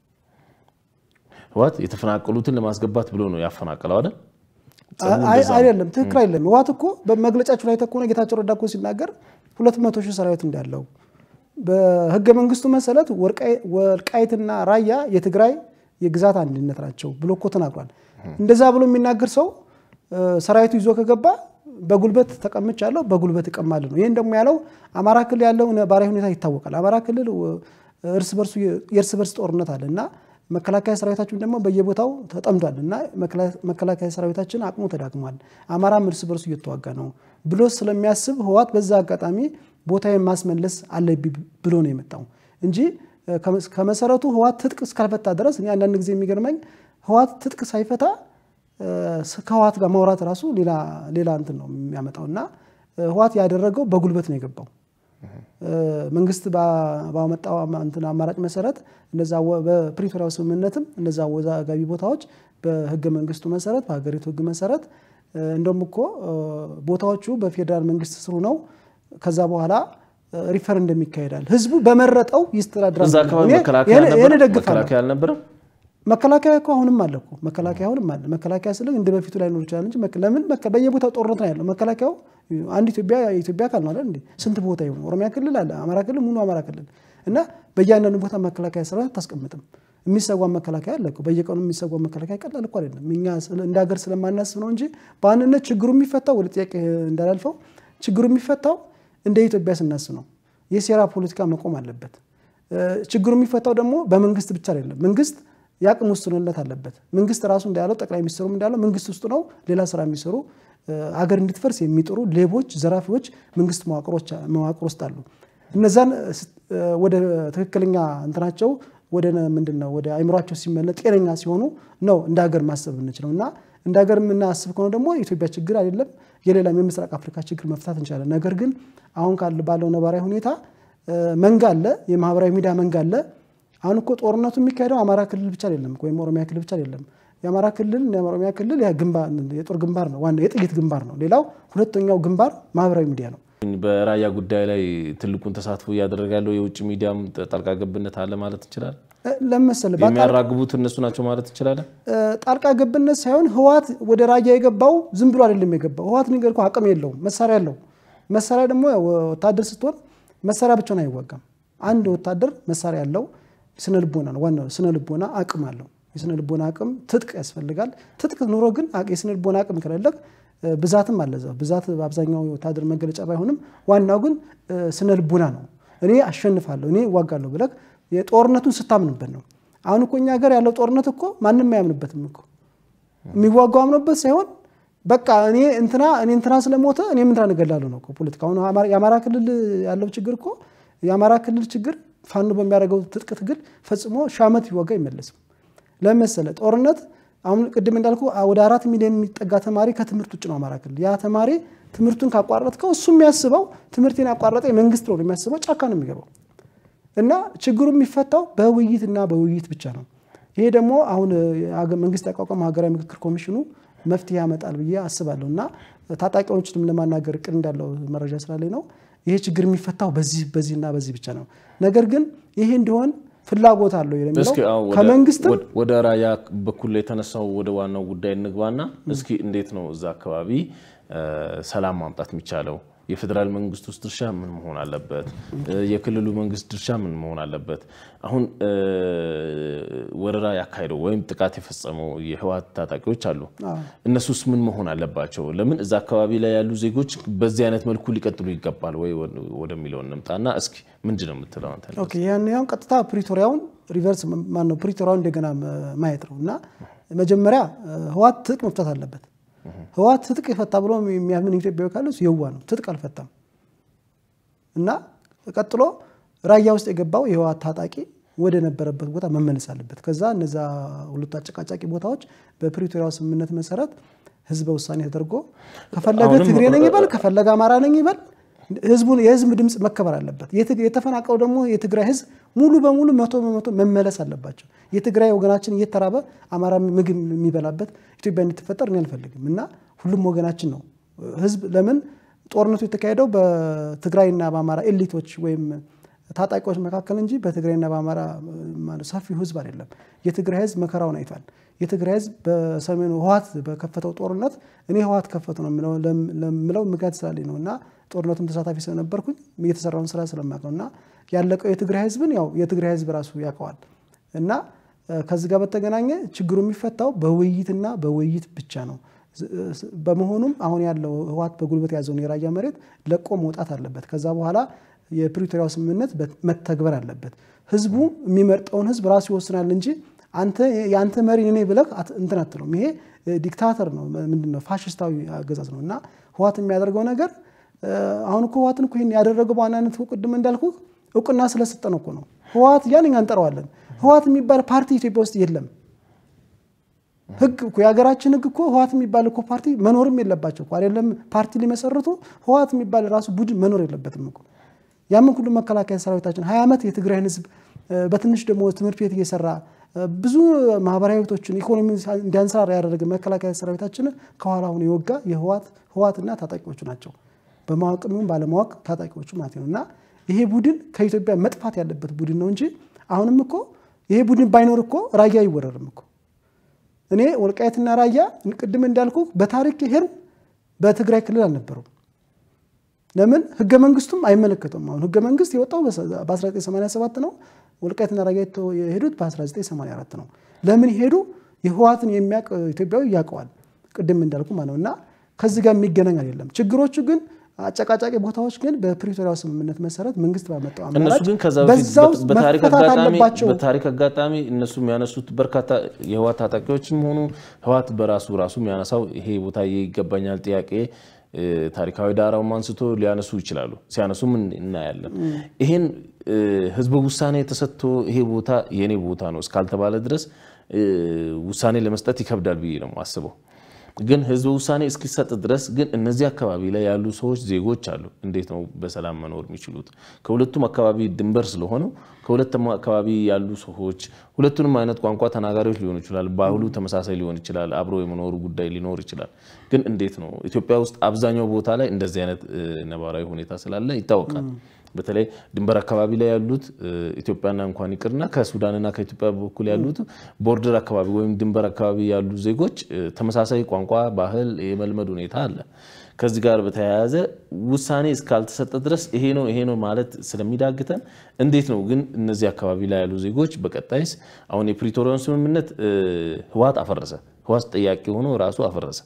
ህወሓት የተፈናቀሉትን ለማስገባት ብሎ ነው ያፈናቀለው አይደል? አይደለም፣ ትክክል አይደለም። ህወሓት እኮ በመግለጫችሁ ላይ ተኮነ ጌታቸው ረዳ እኮ ሲናገር ሁለት መቶ ሺህ ሰራዊት እንዳለው በህገ መንግስቱ መሰረት ወልቃይትና ራያ የትግራይ የግዛት አንድነት ናቸው ብሎ እኮ ተናግሯል። እንደዛ ብሎ የሚናገር ሰው ሰራዊቱ ይዞ ከገባ በጉልበት ተቀምጫለሁ፣ በጉልበት እቀማለሁ ነው። ይህን ደግሞ ያለው አማራ ክልል ያለው ነባራዊ ሁኔታ ይታወቃል። አማራ ክልል እርስ በርሱ የእርስ በርስ ጦርነት አለ እና መከላከያ ሰራዊታችን ደግሞ በየቦታው ተጠምዷል እና መከላከያ ሰራዊታችን አቅሙ ተዳክሟል፣ አማራም እርስ በርሱ እየተዋጋ ነው ብሎ ስለሚያስብ ህወሓት በዛ አጋጣሚ ቦታ ማስመለስ አለብኝ ብሎ ነው የመጣው እንጂ ከመሰረቱ ህወሓት ትጥቅ እስካልፈታ ድረስ እኔ አንዳንድ ጊዜ የሚገርመኝ ህወሓት ትጥቅ ሳይፈታ ከህወሓት ጋር ማውራት ራሱ ሌላ እንትን ነው የሚያመጣው እና ህወሓት ያደረገው በጉልበት ነው የገባው። መንግስት ባመጣው እንትን አማራጭ መሰረት እነዛ በፕሪቶሪያው ስምምነትም እነዛ አወዛጋቢ ቦታዎች በህገ መንግስቱ መሰረት በሀገሪቱ ህግ መሰረት እንደውም እኮ ቦታዎቹ በፌዴራል መንግስት ስሩ ነው። ከዛ በኋላ ሪፈረንደም ይካሄዳል። ህዝቡ በመረጠው ይስተዳድራል። እዛ አካባቢ መከላከያ አልነበረም። መከላከያ እኮ አሁንም አለ እኮ መከላከያ አሁንም አለ። መከላከያ ስለ እንደ በፊቱ ላይ ኖር ይችላል እንጂ ለምን በየቦታው ጦርነት ነው ያለው። መከላከያው አንድ ኢትዮጵያ የኢትዮጵያ አካል ነው አይደል እንዴ? ስንት ቦታ ይሆን? ኦሮሚያ ክልል አለ፣ አማራ ክልል ሙሉ አማራ ክልል እና በእያንዳንዱ ቦታ መከላከያ ሰራዊት አታስቀምጥም። የሚሰዋ መከላከያ አለ እኮ በየቀኑ የሚሰዋ መከላከያ ቀላል እኮ አይደለም። እኛ እንደ ሀገር ስለማናስብ ነው እንጂ በዋንነት ችግሩ የሚፈታው ወደ ጥያቄ እንዳላልፈው ችግሩ የሚፈታው እንደ ኢትዮጵያ ስናስብ ነው። የሴራ ፖለቲካ መቆም አለበት። ችግሩ የሚፈታው ደግሞ በመንግስት ብቻ አይደለም። መንግስት የአቅም ውስንነት አለበት። መንግስት ራሱ እንዳለው ጠቅላይ ሚኒስትሩም እንዳለው መንግስት ውስጥ ነው ሌላ ስራ የሚሰሩ አገር እንድትፈርስ የሚጥሩ ሌቦች፣ ዘራፊዎች መንግስት መዋቅር ውስጥ አሉ። እነዛን ወደ ትክክለኛ እንትናቸው ወደ ምንድን ነው ወደ አይምሯቸው ሲመለጥ ጤነኛ ሲሆኑ ነው እንደ ሀገር ማሰብ የምንችለው እና እንደ ሀገር የምናስብ ከሆነ ደግሞ የኢትዮጵያ ችግር አይደለም የሌላም የምስራቅ አፍሪካ ችግር መፍታት እንችላለን። ነገር ግን አሁን ካለ ባለው ነባራዊ ሁኔታ መንጋ አለ፣ የማህበራዊ ሚዲያ መንጋ አለ። አሁን እኮ ጦርነቱ የሚካሄደው አማራ ክልል ብቻ አይደለም ወይም ኦሮሚያ ክልል ብቻ አይደለም። የአማራ ክልል የኦሮሚያ ክልል የጦር ግንባር ነው፣ ዋና የጥይት ግንባር ነው። ሌላው ሁለተኛው ግንባር ማህበራዊ ሚዲያ ነው። በራያ ጉዳይ ላይ ትልቁን ተሳትፎ እያደረገ ያለው የውጭ ሚዲያም ጣልቃ ገብነት አለ ማለት እንችላለን። ለመሰለ የሚያራግቡት እነሱ ናቸው ማለት እንችላለን። ጣልቃ ገብነት ሳይሆን ህወሓት ወደ ራያ የገባው ዝም ብሎ አይደለም የገባው። ህወሓት ነገር እኮ አቅም የለውም፣ መሳሪያ አለው። መሳሪያ ደግሞ ወታደር ስትሆን መሳሪያ ብቻውን አይዋጋም። አንድ ወታደር መሳሪያ ያለው ስነ ልቦና ነው። ዋናው ስነ ልቦና አቅም አለው። የስነ ልቦና አቅም ትጥቅ ያስፈልጋል። ትጥቅ ኑሮ ግን የስነ ልቦና አቅም ከሌለህ ብዛትም አለ እዛው ብዛት በአብዛኛው የወታደር መገለጫ ባይሆንም ዋናው ግን ስነ ልቦና ነው። እኔ አሸንፋለሁ፣ እኔ እዋጋለሁ ብለህ የጦርነቱን ስታምንበት ነው። አሁን እኮ እኛ ሀገር ያለው ጦርነት እኮ ማንም አያምንበትም እኮ የሚዋጋው አምኖበት ሳይሆን በቃ እኔ እንትና እኔ እንትና ስለሞተ እኔ እንትና እገላለሁ ነው ፖለቲካ። አሁን የአማራ ክልል ያለው ችግር እኮ የአማራ ክልል ችግር ፋኖ በሚያደርገው ትጥቅ ትግል ፈጽሞ ሺህ ዓመት ቢዋጋ አይመለስም። ለመሰለ ጦርነት አሁን ቅድም እንዳልኩ ወደ አራት ሚሊዮን የሚጠጋ ተማሪ ከትምህርት ውጭ ነው አማራ ክልል። ያ ተማሪ ትምህርቱን ካቋረጥከው እሱ የሚያስበው ትምህርቴን ያቋረጠ መንግስት ነው የሚያስበው፣ ጫካ ነው የሚገባው። እና ችግሩ የሚፈታው በውይይትና በውይይት ብቻ ነው። ይሄ ደግሞ አሁን መንግስት ያቋቋመው ሀገራዊ ምክክር ኮሚሽኑ መፍትሄ ያመጣል ብዬ አስባለሁ። እና ታጣቂዎችንም ለማናገር እቅድ እንዳለው መረጃ ስላለኝ ነው። ይሄ ችግር የሚፈታው በዚህ በዚህና በዚህ ብቻ ነው። ነገር ግን ይሄ እንዲሆን ፍላጎት አለው የሚለው ከመንግስትም ወደ ራያ በኩል የተነሳው ወደ ዋናው ጉዳይ እንግባና እስኪ እንዴት ነው እዛ አካባቢ ሰላም ማምጣት የሚቻለው? የፌዴራል መንግስት ውስጥ ድርሻ ምን መሆን አለበት? የክልሉ መንግስት ድርሻ ምን መሆን አለበት? አሁን ወረራ ያካሄደው ወይም ጥቃት የፈጸመው የህወሓት ታጣቂዎች አሉ። እነሱስ ምን መሆን አለባቸው? ለምን እዛ አካባቢ ላይ ያሉ ዜጎች በዚህ አይነት መልኩ ሊቀጥሉ ይገባል ወይ ወደሚለው እንምጣና እስኪ ምንድን ነው የምትለው አንተ? ያን ያውን ቀጥታ ፕሪቶሪያውን ሪቨርስ ማነው ፕሪቶሪያውን እንደገና ማየት ነው እና መጀመሪያ ህወሓት ትጥቅ መፍታት አለበት። ህወሓት ትጥቅ የፈታ ብሎ የሚያምን ኢትዮጵያዊ ካለ እሱ የዋ ነው። ትጥቅ አልፈታም እና ቀጥሎ ራያ ውስጥ የገባው የህወሓት ታጣቂ ወደ ነበረበት ቦታ መመለስ አለበት። ከዛ እነዛ ሁለቱ አጨቃጫቂ ቦታዎች በፕሪቶሪያው ስምምነት መሰረት ህዝበ ውሳኔ ተደርጎ ከፈለገ ትግሬ ነኝ ይበል፣ ከፈለገ አማራ ነኝ ይበል፣ ህዝቡን የህዝብ ድምፅ መከበር አለበት። የተፈናቀለው ደግሞ የትግራይ ህዝብ ሙሉ በሙሉ መቶ በመቶ መመለስ አለባቸው። የትግራይ ወገናችን እየተራበ አማራ ምግብ የሚበላበት ኢትዮጵያ እንድትፈጠር እኔ አልፈልግም እና ሁሉም ወገናችን ነው ህዝብ ለምን ጦርነቱ የተካሄደው በትግራይና በአማራ ኤሊቶች ወይም ታጣቂዎች መካከል እንጂ በትግራይና በአማራ ሰፊው ህዝብ አይደለም። የትግራይ ህዝብ መከራውን አይቷል። የትግራይ ህዝብ በሰሜኑ ህወሓት በከፈተው ጦርነት እኔ ህወሓት ከፈቱ ነው ለምለው ምክንያት ስላለኝ ነው እና ጦርነቱን ተሳታፊ ስለነበርኩኝ የተሰራውን ስራ ስለማውቀው እና ያለቀው የትግራይ ህዝብን ያው የትግራይ ህዝብ ራሱ ያውቀዋል እና ከዚህ ጋር በተገናኘ ችግሩ የሚፈታው በውይይትና በውይይት ብቻ ነው። በመሆኑም አሁን ያለው ህወሓት በጉልበት የያዘውን የራያ መሬት ለቆ መውጣት አለበት። ከዛ በኋላ የፕሪቶሪያው ስምምነት መተግበር አለበት። ህዝቡ የሚመርጠውን ህዝብ ራሱ ይወስናል እንጂ አንተ የአንተ መሪ እኔ ብለህ እንትን አትለውም። ይሄ ዲክታተር ነው፣ ምንድን ነው ፋሽስታዊ አገዛዝ ነው እና ህወሓት የሚያደርገው ነገር አሁን እኮ ህወሓትን እኮ ይሄን ያደረገው በዋናነት ቅድም እንዳልኩ እውቅና ስለሰጠ ነው እኮ ነው። ህወሓት እያልን እኛ እንጠራዋለን። ህወሓት የሚባል ፓርቲ ኢትዮጵያ ውስጥ የለም። ህግ እኮ የሀገራችን ህግ እኮ ህወሓት የሚባል እኮ ፓርቲ መኖርም የለባቸው እኮ አይደለም። ፓርቲ ሊመሰርቱ ህወሓት የሚባል ራሱ ቡድን መኖር የለበትም እኮ። ያምን ሁሉ መከላከያ ሰራዊታችን ሀያ ዓመት የትግራይን ህዝብ በትንሽ ደግሞ ትምህርት ቤት እየሰራ ብዙ ማህበራዊ ህይወቶችን ኢኮኖሚ እንዲያንሰራራ ያደረገ መከላከያ ሰራዊታችን ከኋላ ሆኖ የወጋ የህወሓት ህወሓትና ታጣቂዎቹ ናቸው። በማወቅም ይሁን ባለማወቅ ታጣቂዎቹ ማለት ነው እና ይሄ ቡድን ከኢትዮጵያ መጥፋት ያለበት ቡድን ነው እንጂ አሁንም እኮ ይሄ ቡድን ባይኖር እኮ ራያ አይወረርም እኮ። እኔ ወልቃየትና ራያ ቅድም እንዳልኩ በታሪክ ሄር በትግራይ ክልል አልነበሩም። ለምን ህገ መንግስቱም አይመለከተውም። አሁን ህገ መንግስት የወጣው በ1987 ነው። ወልቃይትና ራያ የሄዱት በ1984 ነው። ለምን ሄዱ? የህወሓትን የሚያውቅ ኢትዮጵያዊ ያውቀዋል። ቅድም እንዳልኩ ማለት ነው እና ከዚህ ጋር የሚገናኝ አይደለም። ችግሮቹ ግን አጨቃጫቂ ቦታዎች ግን በፕሪቶሪያው ስምምነት መሰረት መንግስት ባመጣው እነሱ አማራጭ ግን ከዛ በዛው በፊት በታሪክ መፈታት አጋጣሚ አለባቸው። በታሪክ አጋጣሚ እነሱ የሚያነሱት በርካታ የህወሓት ታጣቂዎችም ሆኑ ህወሓት በራሱ ራሱ የሚያነሳው ይሄ ቦታ ይገባኛል ጥያቄ እ፣ ታሪካዊ ዳራውም አንስቶ ሊያነሱ ይችላሉ። ሲያነሱም እን- እናያለን። ይሄን እ፣ ህዝበ ውሳኔ ተሰጥቶ ይሄ ቦታ የኔ ቦታ ነው እስካልተባለ ድረስ እ፣ ውሳኔ ለመስጠት ይከብዳል ብዬ ነው የማስበው። ግን ህዝበ ውሳኔ እስኪሰጥ ድረስ ግን እነዚህ አካባቢ ላይ ያሉ ሰዎች ዜጎች አሉ። እንዴት ነው በሰላም መኖር የሚችሉት? ከሁለቱም አካባቢ ድንበር ስለሆነው ከሁለቱም አካባቢ ያሉ ሰዎች ሁለቱንም አይነት ቋንቋ ተናጋሪዎች ሊሆኑ ይችላል። ባህሉ ተመሳሳይ ሊሆን ይችላል። አብሮ የመኖሩ ጉዳይ ሊኖር ይችላል። ግን እንዴት ነው ኢትዮጵያ ውስጥ አብዛኛው ቦታ ላይ እንደዚህ አይነት እ፣ ነባራዊ ሁኔታ ስላለ ይታወቃል። በተለይ ድንበር አካባቢ ላይ ያሉት እ፣ ኢትዮጵያና እንኳን ይቅርና ከሱዳንና ከኢትዮጵያ በኩል ያሉት ቦርደር አካባቢ ወይም ድንበር አካባቢ ያሉ ዜጎች እ፣ ተመሳሳይ ቋንቋ፣ ባህል የመልመድ ሁኔታ አለ። ከዚህ ጋር በተያያዘ ውሳኔ እስካልተሰጠ ድረስ ይሄ ነው ይሄ ነው ማለት ስለሚዳግተን እንዴት ነው ግን እነዚህ አካባቢ ላይ ያሉ ዜጎች በቀጣይስ አሁን የፕሪቶሪያውን ስምምነት እ፣ ህወሓት አፈረሰ። ህወሓት ጠያቂ ሆኖ ራሱ አፈረሰ።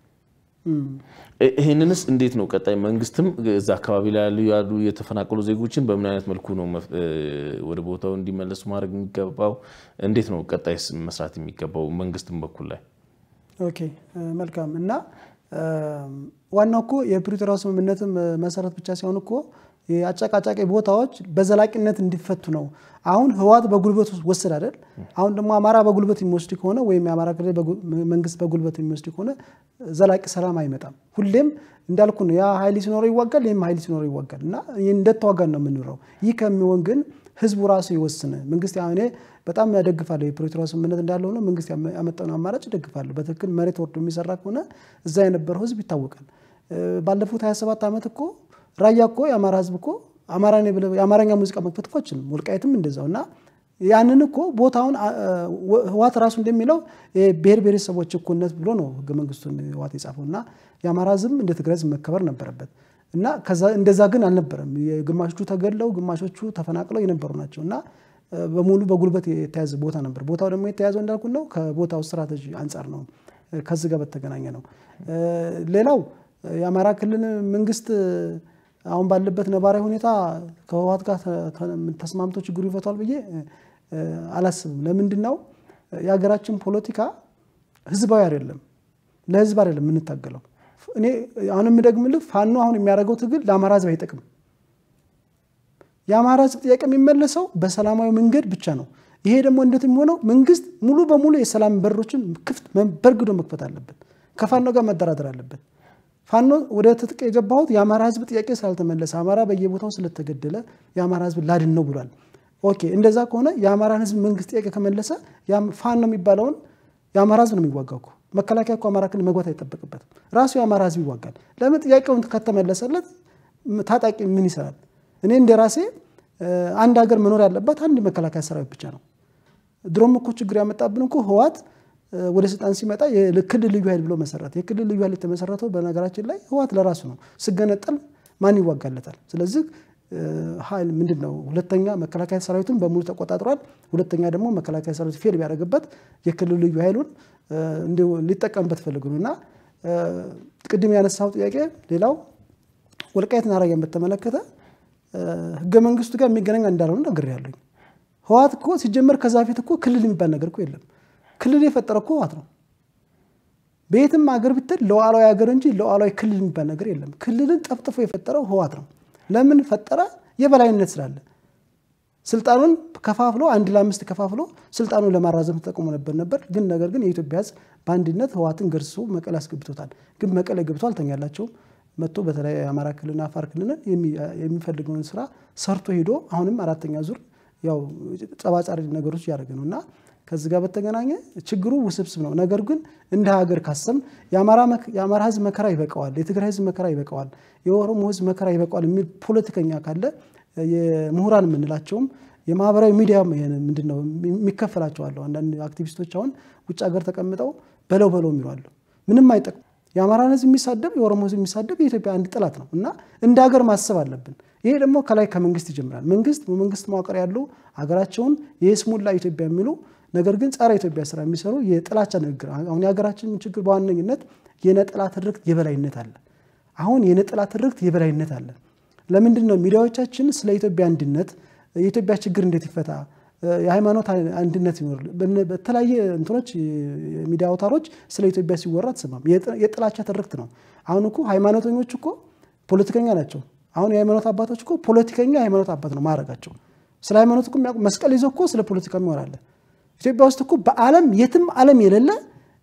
እ- ይህንንስ እንዴት ነው ቀጣይ መንግስትም እዛ አካባቢ ላይ ያሉ ያሉ የተፈናቀሉ ዜጎችን በምን አይነት መልኩ ነው መፍ- እ፣ ወደ ቦታው እንዲመለሱ ማድረግ የሚገባው? እንዴት ነው ቀጣይስ መስራት የሚገባው መንግስትም በኩል ላይ? ኦኬ እ፣ መልካም እና እ፣ ዋናው እኮ የፕሪቶሪያው ስምምነትም እ፣ መሰረት ብቻ ሲሆን እኮ የአጨቃጫቂ ቦታዎች በዘላቂነት እንዲፈቱ ነው። አሁን ህወሓት በጉልበት ወሰድ አይደል? አሁን ደግሞ አማራ በጉልበት የሚወስድ ከሆነ ወይም የአማራ ክልል በጉ- መንግስት በጉልበት የሚወስድ ከሆነ ዘላቂ ሰላም አይመጣም። ሁሌም እንዳልኩ ነው። ያ ኃይል ሲኖረው ይዋጋል፣ ይህም ኃይል ሲኖረው ይዋጋል እና ይህ እንደተዋጋን ነው የምንኖረው። ይህ ከሚሆን ግን ህዝቡ ራሱ ይወስን። መንግስት ያው እኔ በጣም ያደግፋለሁ የፕሪቶሪያ ስምምነት እንዳለ ሆኖ መንግስት ያመ- ያመጣውን አማራጭ ይደግፋለሁ። በትክክል መሬት ወርዶ የሚሰራ ከሆነ እዛ የነበረው ህዝብ ይታወቃል። እ፣ ባለፉት 27 ዓመት እኮ ራያ እኮ የአማራ ህዝብ እኮ አማራ ነኝ ብለህ የአማርኛ ሙዚቃ መክፈት እኮ አትችልም። ወልቃይትም እንደዛው እና ያንን እኮ ቦታውን አ- አ- ወ- ህወሓት ራሱ እንደሚለው የብሔር ብሔረሰቦች እኩልነት ብሎ ነው ህገ መንግስቱን ህወሓት የጻፈው እና የአማራ ህዝብ እንደ ትግራይ ህዝብ መከበር ነበረበት እና ከዛ እንደዛ ግን አልነበረም። ግማሾቹ ተገድለው ግማሾቹ ተፈናቅለው የነበሩ ናቸው እና እ፣ በሙሉ በጉልበት የተያዘ ቦታ ነበር። ቦታው ደግሞ የተያዘው እንዳልኩ ነው ከቦታው ስትራቴጂ አንጻር ነው። እ፣ ከዚህ ጋር በተገናኘ ነው። እ፣ ሌላው እ፣ የአማራ ክልል መንግስት እ፣ አሁን ባለበት ነባራዊ ሁኔታ ከህወሓት ጋር ተ- ተ- ተስማምቶ ችግሩ ይፈቷል ብዬ እ፣ አላስብም። ለምንድን ነው የሀገራችን ፖለቲካ ህዝባዊ አይደለም፣ ለህዝብ አይደለም የምንታገለው። እኔ አሁን የምደግምልህ ፋኖ አሁን የሚያደርገው ትግል ለአማራ ህዝብ አይጠቅም። የአማራ ህዝብ ጥያቄ የሚመለሰው በሰላማዊ መንገድ ብቻ ነው። ይሄ ደግሞ እንዴት የሚሆነው መንግስት ሙሉ በሙሉ የሰላም በሮችን ክፍት በርግዶ መክፈት አለበት። ከፋኖ ጋር መደራደር አለበት። ፋኖ ወደ ትጥቅ የገባሁት የአማራ ህዝብ ጥያቄ ስላልተመለሰ አማራ በየቦታው ስለተገደለ የአማራ ህዝብ ላድን ነው ብሏል። ኦኬ እንደዛ ከሆነ የአማራን ህዝብ መንግስት ጥያቄ ከመለሰ ያም- ፋኖ የሚባለውን የአማራ ህዝብ ነው የሚዋጋው እኮ። መከላከያ እኮ አማራ ክልል መግባት አይጠበቅበትም። ራሱ የአማራ ህዝብ ይዋጋል። ለምን ጥያቄውን ከተመለሰለት ታጣቂ ምን ይሰራል? እኔ እንደ ራሴ እ፣ አንድ ሀገር መኖር ያለባት አንድ መከላከያ ሰራዊት ብቻ ነው። ድሮም እኮ ችግር ያመጣብን እኮ ህወሓት እ፣ ወደ ስልጣን ሲመጣ የክልል ልዩ ኃይል ብሎ መሰረት። የክልል ልዩ ኃይል የተመሰረተው በነገራችን ላይ ህወሓት ለራሱ ነው። ስገነጠል ማን ይዋጋለታል? ስለዚህ እ፣ ኃይል ምንድን ነው? ሁለተኛ መከላከያ ሰራዊቱን በሙሉ ተቆጣጥሯል። ሁለተኛ ደግሞ መከላከያ ሰራዊት ፌል ቢያደርግበት የክልል ልዩ ኃይሉን እ፣ እንዲሁ ሊጠቀምበት ፈልጉ ነው እና እ፣ ቅድም ያነሳው ጥያቄ ሌላው ወልቃይትና ራያን በተመለከተ እ፣ ህገ መንግስቱ ጋር የሚገናኝ እንዳልሆነ ነግሬያለሁኝ። ህወሓት እኮ ሲጀመር ከዛ በፊት እኮ ክልል የሚባል ነገር እኮ የለም። ክልል የፈጠረ እኮ ህወሓት ነው። በየትም ሀገር ብትል ሉዓላዊ ሀገር እንጂ ሉዓላዊ ክልል የሚባል ነገር የለም። ክልልን ጠፍጥፎ የፈጠረው ህወሓት ነው። ለምን ፈጠረ? የበላይነት ስላለ ስልጣኑን ከፋፍሎ አንድ ለአምስት ከፋፍሎ ስልጣኑን ለማራዘም ተጠቅሞ ነበር ነበር ግን ነገር ግን የኢትዮጵያ ህዝብ በአንድነት ህወሓትን ገርሶ መቀሌ አስገብቶታል። ግን መቀሌ ገብቶ አልተኛላቸውም። መጥቶ በተለይ የአማራ ክልልና አፋር ክልልን የሚ- የሚፈልገውን ስራ ሰርቶ ሄዶ አሁንም አራተኛ ዙር ያው ጸባጫሪ ነገሮች እያደረገ ነው እና ከዚህ ጋር በተገናኘ ችግሩ ውስብስብ ነው። ነገር ግን እንደ ሀገር ካሰብን የአማራ መክ- የአማራ ህዝብ መከራ ይበቃዋል፣ የትግራይ ህዝብ መከራ ይበቃዋል፣ የኦሮሞ ህዝብ መከራ ይበቃዋል የሚል ፖለቲከኛ ካለ የምሁራን የምንላቸውም የማህበራዊ ሚዲያ ምንድን ነው የሚከፈላቸው አለው። አንዳንድ አክቲቪስቶች አሁን ውጭ ሀገር ተቀምጠው በለው በለው የሚሉ አሉ። ምንም አይጠቅም። የአማራን ህዝብ የሚሳደብ የኦሮሞ ህዝብ የሚሳደብ የኢትዮጵያ አንድ ጠላት ነው እና እንደ ሀገር ማሰብ አለብን። ይሄ ደግሞ ከላይ ከመንግስት ይጀምራል። መንግስት በመንግስት መዋቅር ያሉ ሀገራቸውን የስሙላ ኢትዮጵያ የሚሉ ነገር ግን ጸረ ኢትዮጵያ ስራ የሚሰሩ የጥላቻ ንግግር አሁን የሀገራችን ችግር በዋነኝነት የነጠላ ትርክት የበላይነት አለ። አሁን የነጠላ ትርክት የበላይነት አለ። ለምንድን ነው ሚዲያዎቻችን ስለ ኢትዮጵያ አንድነት የኢትዮጵያ ችግር እንዴት ይፈታ፣ የሃይማኖት አንድነት ይኖር፣ በተለያየ እንትኖች የሚዲያ አውታሮች ስለ ኢትዮጵያ ሲወራ አትሰማም። የጥላቻ ትርክት ነው። አሁን እኮ ሃይማኖተኞች እኮ ፖለቲከኛ ናቸው። አሁን የሃይማኖት አባቶች እኮ ፖለቲከኛ የሃይማኖት አባት ነው ማድረጋቸው። ስለ ሃይማኖት እኮ መስቀል ይዞ እኮ ስለ ፖለቲካ የሚወራለ ኢትዮጵያ ውስጥ እኮ በዓለም የትም ዓለም የሌለ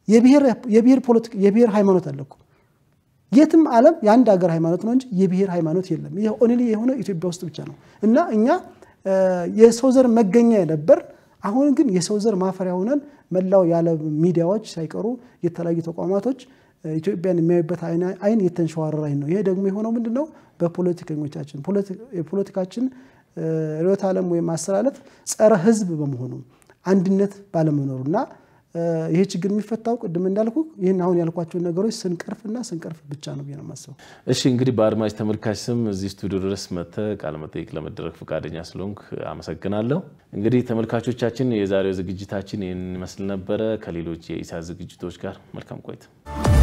የብሔር ሃይማኖት አለ እኮ የትም ዓለም የአንድ ሀገር ሃይማኖት ነው እንጂ የብሔር ሃይማኖት የለም። ይህ ኦንሊ የሆነ ኢትዮጵያ ውስጥ ብቻ ነው እና እኛ የሰው ዘር መገኛ የነበር አሁን ግን የሰው ዘር ማፈሪያ ሆነን መላው የዓለም ሚዲያዎች ሳይቀሩ የተለያዩ ተቋማቶች ኢትዮጵያን የሚያዩበት አይን የተንሸዋረረ አይን ነው። ይሄ ደግሞ የሆነው ምንድን ነው? በፖለቲከኞቻችን የፖለቲካችን ርዕዮተ ዓለም ወይም አስተላለፍ ጸረ ሕዝብ በመሆኑ አንድነት ባለመኖሩ እና ይሄ ችግር የሚፈታው ቅድም እንዳልኩ ይህን አሁን ያልኳቸውን ነገሮች ስንቀርፍና ስንቀርፍ ብቻ ነው ብዬ ነው የማስበው። እሺ እንግዲህ በአድማጭ ተመልካች ስም እዚህ ስቱዲዮ ድረስ መጥተህ ቃለ መጠይቅ ለመደረግ ፈቃደኛ ስለሆንክ አመሰግናለሁ። እንግዲህ ተመልካቾቻችን የዛሬው ዝግጅታችን ይህን ይመስል ነበረ። ከሌሎች የኢሳት ዝግጅቶች ጋር መልካም ቆይታ